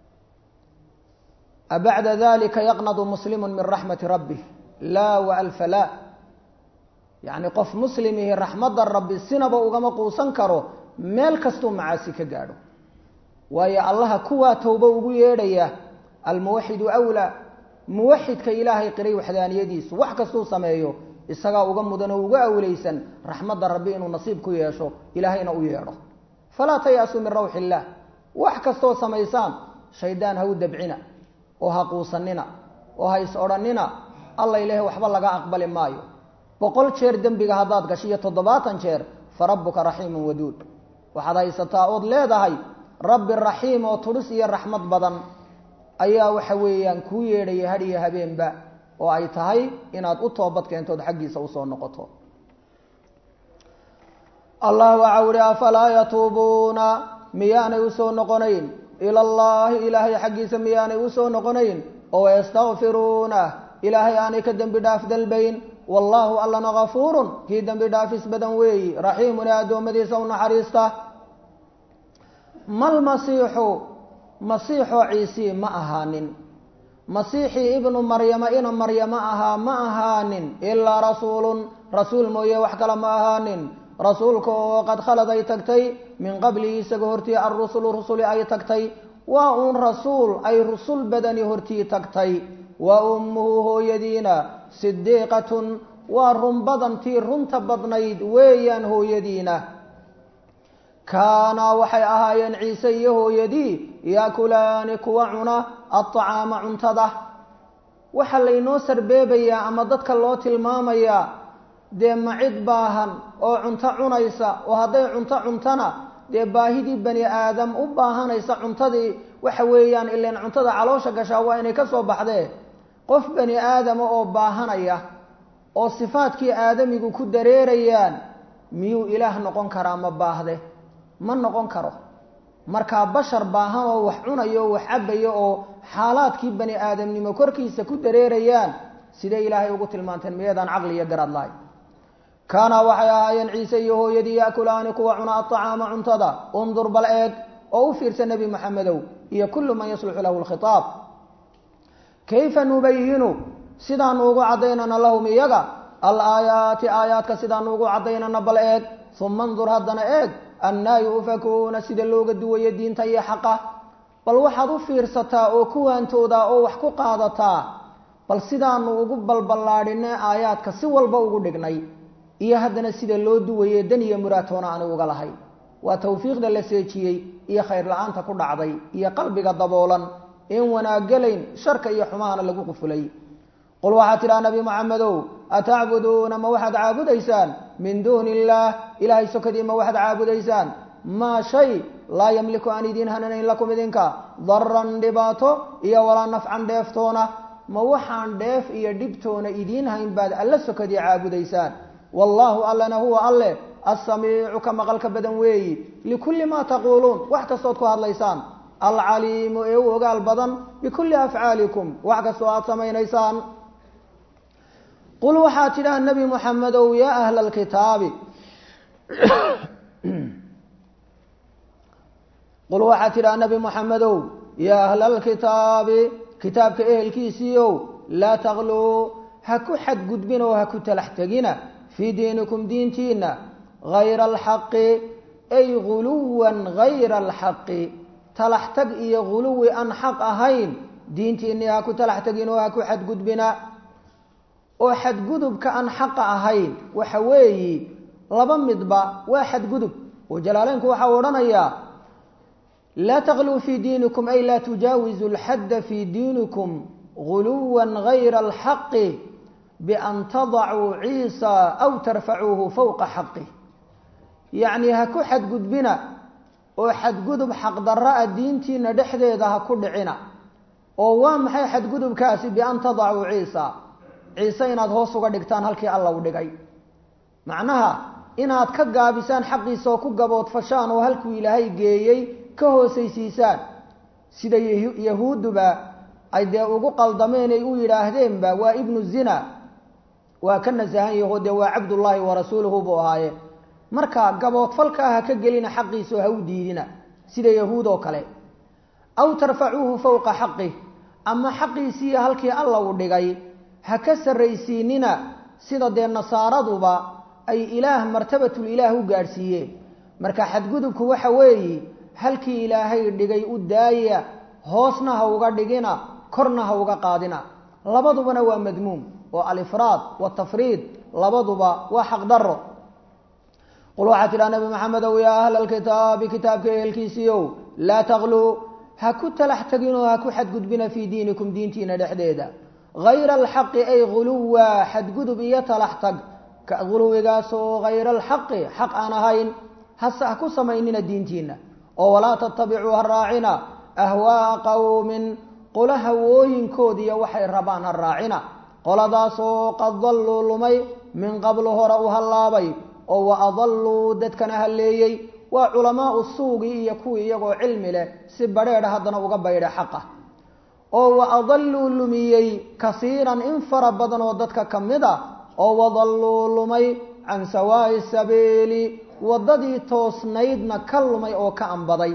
abacda dalika yaqnadu muslimu min raxmati rabbih laa waalfa laa yacni qof muslimihi raxmadda rabbi sinaba ugama quusan karo meel kastuu macaasi ka gaadho waayo allaha kuwaa towbo ugu yeedhaya almuwaxidu awlaa muwaxidka ilaahay qiray waxdaaniyadiisu wax kastuu sameeyo isagaa uga mudan oo uga awlaysan raxmadda rabbi inuu nasiib ku yeesho ilaahayna u yeedho falaa tayaasuu min rawxi illaah wax kastoo samaysaan shaydaan ha u dabcina oo ha quusanina oo ha is odhannina alla ilaahay waxba laga aqbali maayo boqol jeer dembiga haddaad gasho iyo toddobaatan jeer fa rabbuka raxiimun waduud waxaad haysataa ood leedahay rabbi raxiim oo tudhis iyo raxmad badan ayaa waxa weeyaan kuu yeedhaya had iyo habeenba oo ay tahay inaad u toobad keentood xaggiisa usoo noqoto allah waxa uhi afalaa yatuubuuna miyaanay usoo noqonayn ila allaahi ilaahay xaggiisa miyaanay usoo noqonayn oo yastakfiruuna ilaahay aanay ka dembi dhaaf dalbayn wallaahu allana gafuurun kii dembi dhaafis badan weeyi raxiimun ee addoommadiisa u naxariista mal masiixu masiixoo ciisii ma ahaanin masiixii ibnu maryama ina maryamo ahaa ma ahaanin ilaa rasuulun rasuul mooye wax kale ma ahaanin rasuulka oo qad khalad ay tagtay min qablihi isaga hortii alrusulu rusuli ay tagtay waa uun rasuul ay rusul badani hortii tagtay wa ummuhu hooyadiina sidiiqatun waa run badantii runta badnayd weeyaan hooyadiina kaanaa waxay ahaayeen ciise iyo hooyadii yaakulaani kuwa cuna adطacaama cuntada waxaa laynoo sarbeebayaa ama dadka loo tilmaamayaa dee macid baahan oo cunto cunaysa oo hadday cunto cuntana dee baahidii bani aadam u baahanaysa cuntadii waxa weeyaan ilan cuntada caloosha gashaa waa inay ka soo baxdee qof bani aadama oo baahanaya oo sifaadkii aadamigu ku dareerayaan miyuu ilaah noqon karaa ma baahde ma noqon karo markaa bashar baahan oo wax cunayo oo wax cabayo oo xaalaadkii bani aadamnimo korkiisa ku dareerayaan sidee ilaahay ugu tilmaanteen miyadaan caqli iyo garaad lahay kaana waxay ahaayeen ciise iyo hooyadii yaakulaani kuwa cuna aطacaama cuntada undur bal eeg oo u fiirsa nebi moxamedow iyo kullu man yasluxu lahu lkhitaab kayfa nubayinu sidaanu ugu caddaynana lahum iyaga alaayaati aayaadka sidaanu ugu caddaynana bal eeg uma ndur haddana eeg annaa yu'fakuuna sida looga duwayo diinta iyo xaqa bal waxaad u fiirsataa oo kuwaantoodaa oo wax ku qaadataa bal sidaanu ugu balballaadhinay aayaadka si walba ugu dhignay iyo haddana sida loo duwaye dan iyo muraatoona aanu uga lahay waa tawfiiqda la seejiyey iyo khayr la-aanta ku dhacday iyo qalbiga daboolan in wanaagelayn sharka iyo xumahana lagu qufulay qul waxaad tidhaha nabi moxamedow atacbuduuna ma waxaad caabudaysaan min duuni illaah ilaahay sokadii ma waxaad caabudaysaan maa shay laa yamliku aan idiin hananayn lakum idinka daran dhibaato iyo walaa nafcan dheeftoona ma waxaan dheef iyo dhibtoona idiin hayn baad alla sokadii caabudaysaan wallaahu allana huwa alle assamiicu ka maqalka badan weeyi likulli maa taquuluun wax kastood ku hadlaysaan alcaliimu ee u ogaal badan bikulli afcaalikum wax kastoo aada samaynaysaan qul waxaad tidhaha nebi moxamedow yaa ahla alkitaabi qul waxaad tidhaha nebi moxamedow yaa ahla alkitaabi kitaabka ehelkiisiiow laa takluu ha ku xadgudbin oo ha ku talax tegina fii diinikum diintiina hayra alxaqi ay guluwan hayra alxaqi talax tag iyo guluwi aan xaq ahayn diintiinii ha ku talax tegin oo ha ku xadgudbina oo xadgudubka aan xaqa ahayn waxa weeyi laba midba waa xadgudub oo jalaaleynku waxau odhanayaa laa takluu fii diinikum ay laa tujaawizu lxadda fii diinikum guluwan hayra alxaqi bian tadacuu ciisa aw tarfacuuhu fowqa xaqi yacni ha ku xadgudbina oo xadgudub xaqdarra a diintiina dhexdeeda ha ku dhicina oo waa maxay xadgudubkaasi bian tadacuu ciisa ciise inaad hoos uga dhigtaan halkii alla u dhigay macnaha inaad ka gaabisaan xaqiisa oo ku gaboodfashaan oo halkuu ilaahay geeyey ka hoosaysiisaan sida yahuudduba ay dee ugu qaldameen ay u yidhaahdeenba waa ibnu zina waa ka nasahan yaho dee waa cabdullaahi wa rasuuluhu buu ahaaye marka gaboodfalkaa ha ka gelina xaqiisa oo ha u diidina sida yahuud oo kale aw tarfacuuhu fowqa xaqih ama xaqiisiiyo halkii alla u dhigay ha ka sarraysiinina sida dee nasaaraduba ay ilaah martabatul ilaah u gaadhsiiyeen marka xadgudubku waxa weeye halkii ilaahay dhigay u daaya hoosna ha uga dhigina korna ha uga qaadina labadubana waa madmuum oo alifraad watafriid labaduba waa xaqdaro qul waxaa tidhaha nabi maxamedow yaa ahla alkitaabi kitaabka ehelkiisiiow laa takluu ha ku talax teginoo ha ku xadgudbina fii diinikum diintiina dhexdeeda hayra alxaqi ay guluwa xadgudub iyo talax tag guluwigaasoo hayra alxaqi xaq aan ahayn hase ha ku samaynina diintiina oo walaa tattabicuu ha raacina ahwaaa qowmin qola hawooyinkoodiiyo waxay rabaan ha raacina qoladaasoo qad dalluu lumay min qablu hore u hallaabay oo wa adalluu dadkana halleeyey waa culamaau suugii iyo kuwii iyagoo cilmi leh si badheedha haddana uga baydha xaqa oo wa adalluu lumiyey kasiiran in fara badan oo dadka ka mid a oo wadalluu lumay can sawaa'i sabiili waddadii toosnaydna ka lumay oo ka ambaday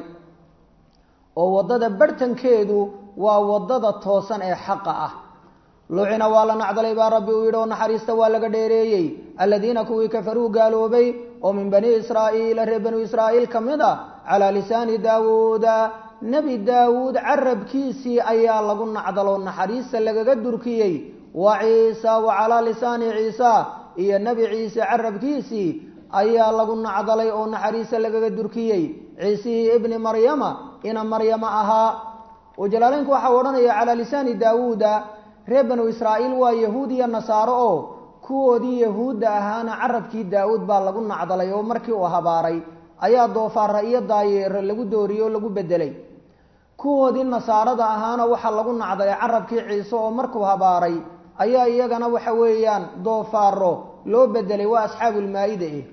oo waddada barhtankeedu waa waddada toosan ee xaqa ah lucina waa la nacdalay baa rabbi uu yidhi oo naxariista waa laga dheereeyey aladiina kuwii kafaruu gaaloobay oo min bani israa'iila reer banu israa'iil ka mid a calaa lisaani daawuuda nebi daawuud carabkiisii ayaa lagu nacdaloo naxariista lagaga durkiyey wa ciisa wa calaa lisaani ciisa iyo nebi ciise carabkiisii ayaa lagu nacdalay oo naxariista lagaga durkiyey ciisihii ibni maryama ina maryama ahaa oo jalaaleynku waxau odhanaya calaa lisaani daawuuda reer banu israa'iil waa yahuud iyo nasaaro oo kuwoodii yahuudda ahaana carabkii daa-uud baa lagu nacdalay oo markii uu habaaray ayaa doofaara iyo daayeero lagu dooriyey oo lagu bedelay kuwoodii nasaarada ahaana waxaa lagu nacday carabkii ciise oo markuu habaaray ayaa iyagana waxa weeyaan doofaaro loo bedelay waa asxaabulmaa-ida eh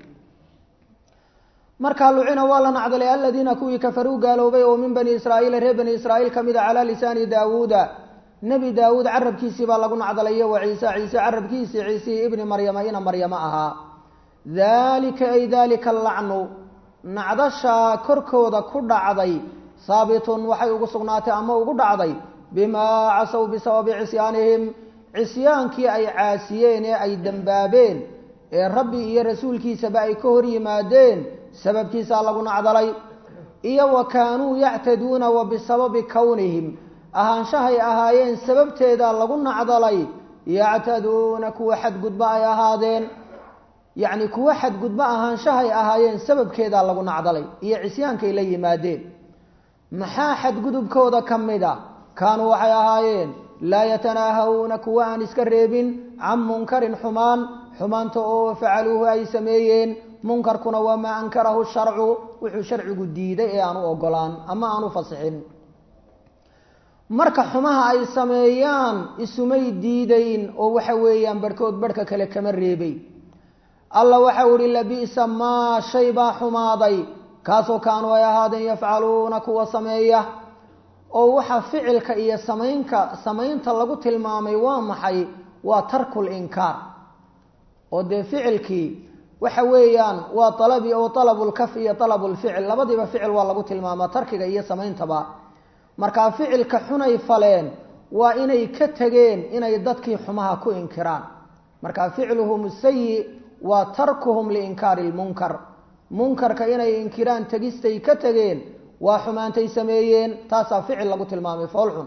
markaa lucina waa la nacdalay aladiina kuwii kafaruu gaaloobay oo min bani israa'iila reer bani israa'iil ka mid a calaa lisaani daawuuda nebi daawuud carabkiisii baa lagu nacdalayo wa ciise ciise carabkiisii ciisihii ibni maryama ina maryamo ahaa daalika ay daalika allacnu nacdashaa korkooda ku dhacday haabitun waxay ugu sugnaatay ama ugu dhacday bimaa casow bisababi cisyaanihim cisyaankii ay caasiyeen ee ay dembaabeen ee rabbi iyo rasuulkiisaba ay ka hor yimaadeen sababkiisaa lagu nacdalay iyo wa kaanuu yactaduuna wa bisababi kownihim ahaanshahay ahaayeen sababteedaa lagu nacdalay yactaduuna kuwa xadgudba ay ahaadeen yacni kuwa xadgudba ahaanshahay ahaayeen sababkeedaa lagu nacdalay iyo cisyaankay la yimaadeen maxaa xadgudubkooda ka mid a kaanuu waxay ahaayeen laa yatanaahawna kuwa aan iska reebin can munkarin xumaan xumaanta oo facaluuhu ay sameeyeen munkarkuna waa maa ankarahu sharcu wuxuu sharcigu diiday ee aan u ogolaan ama aan u fasixin marka xumaha ay sameeyaan isumay diidayn oo waxa weeyaan barhkood barhka kale kama reebay alla waxau ihi labi'sa maa shay baa xumaaday kaasoo kaanuu ay ahaadeen yafcaluuna kuwa sameeya oo waxa ficilka iyo samaynka samaynta lagu tilmaamay waa maxay waa tarkul inkaar oo dee ficilkii waxa weeyaan waa alabi oo alabulkaf iyo alabulficil labadiiba ficil waa lagu tilmaamaa tarkiga iyo samayntaba markaa ficilka xunay faleen waa inay ka tegeen inay dadkii xumaha ku inkiraan marka ficluhum sayi waa tarkuhum liinkaari lmunkar munkarka inay inkiraan tegistay ka tegeen waa xumaantay sameeyeen taasaa ficil lagu tilmaamay foolxun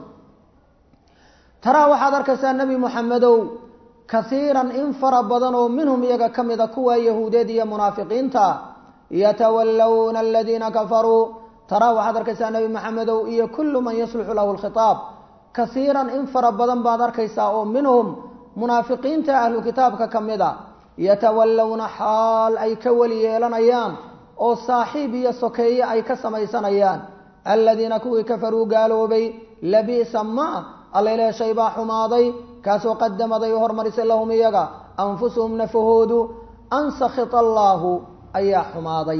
taraa waxaad arkaysaa nebi moxamedow kaiiran in fara badan oo minhum iyaga ka mida kuwa yahuudeed iyo munaafiqiinta yatawallawna aladiina kafaruu taraa waxaad arkaysaa nebi maxamedow iyo kullu man yasluxu lahu lkhitaab kaiiran in fara badan baad arkaysaa oo minhum munaafiqiinta ahlu kitaabka ka mid a yatawallawna xaal ay ka weli yeelanayaan oo saaxiib iyo sokeeye ay ka samaysanayaan aladiina kuwii kafaruu gaaloobay labi'sa ma allaileh shay baa xumaaday kaasoo qadamaday u hormarisay lahum iyaga anfusuhum nafahoodu an sakhita allaahu ayaa xumaaday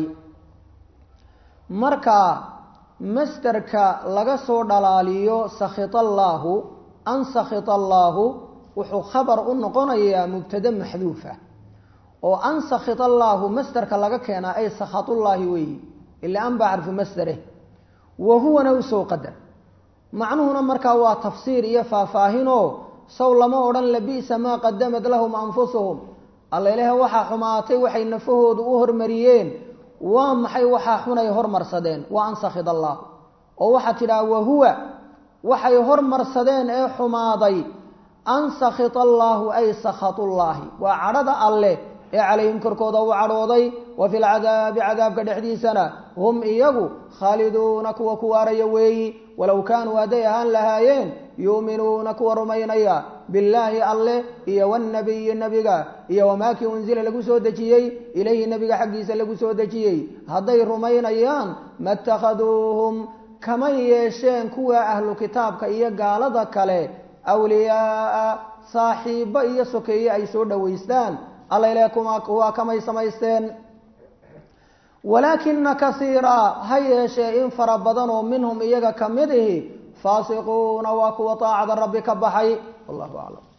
marka masderka laga soo dhalaaliyo sakhita allaahu an sakhita allaahu wuxuu khabar u noqonayaa mubtade maxduufa oo an sakhita allaahu masderka laga keenaa ay sakhatullaahi weeyi ila an baa xarfu masdere wa huwana usoo qadar macnuhuna markaa waa tafsiir iyo faahfaahinoo saw lama odhan labi'sa maa qadamad lahum anfusuhum alla ilaah waxaa xumaatay waxay nafahoodu u hormariyeen waa maxay waxaa xunay hormarsadeen waa an sakhid allah oo waxaa tidhaha wahuwa waxay hormarsadeen ee xumaaday an sakhita allaahu ay sakhatullaahi waa cadhada alleh ee calayhim korkooda u cadhooday wa fi lcadaabi cadaabka dhexdiisana hum iyagu khaaliduuna kuwa ku waaraya weeyi walow kaanuu hadday ahaan lahaayeen yuuminuuna kuwa rumaynaya billaahi alleh iyo wanabiyi nebiga iyo wamaakii unzila lagu soo dejiyey ilayhi nebiga xaggiisa lagu soo dejiyey hadday rumaynayaan matakhaduuhum kama yeesheen kuwa ahlu kitaabka iyo gaalada kale awliyaaa saaxiibbo iyo sokeeye ay soo dhowaystaan alla ileh kuwaa kamay samaysteen walaakina kasiira ha yeeshee in fara badan oo minhum iyaga ka mid ihi faasiquuna waa kuwa taacada rabbi ka baxay wallahu aclam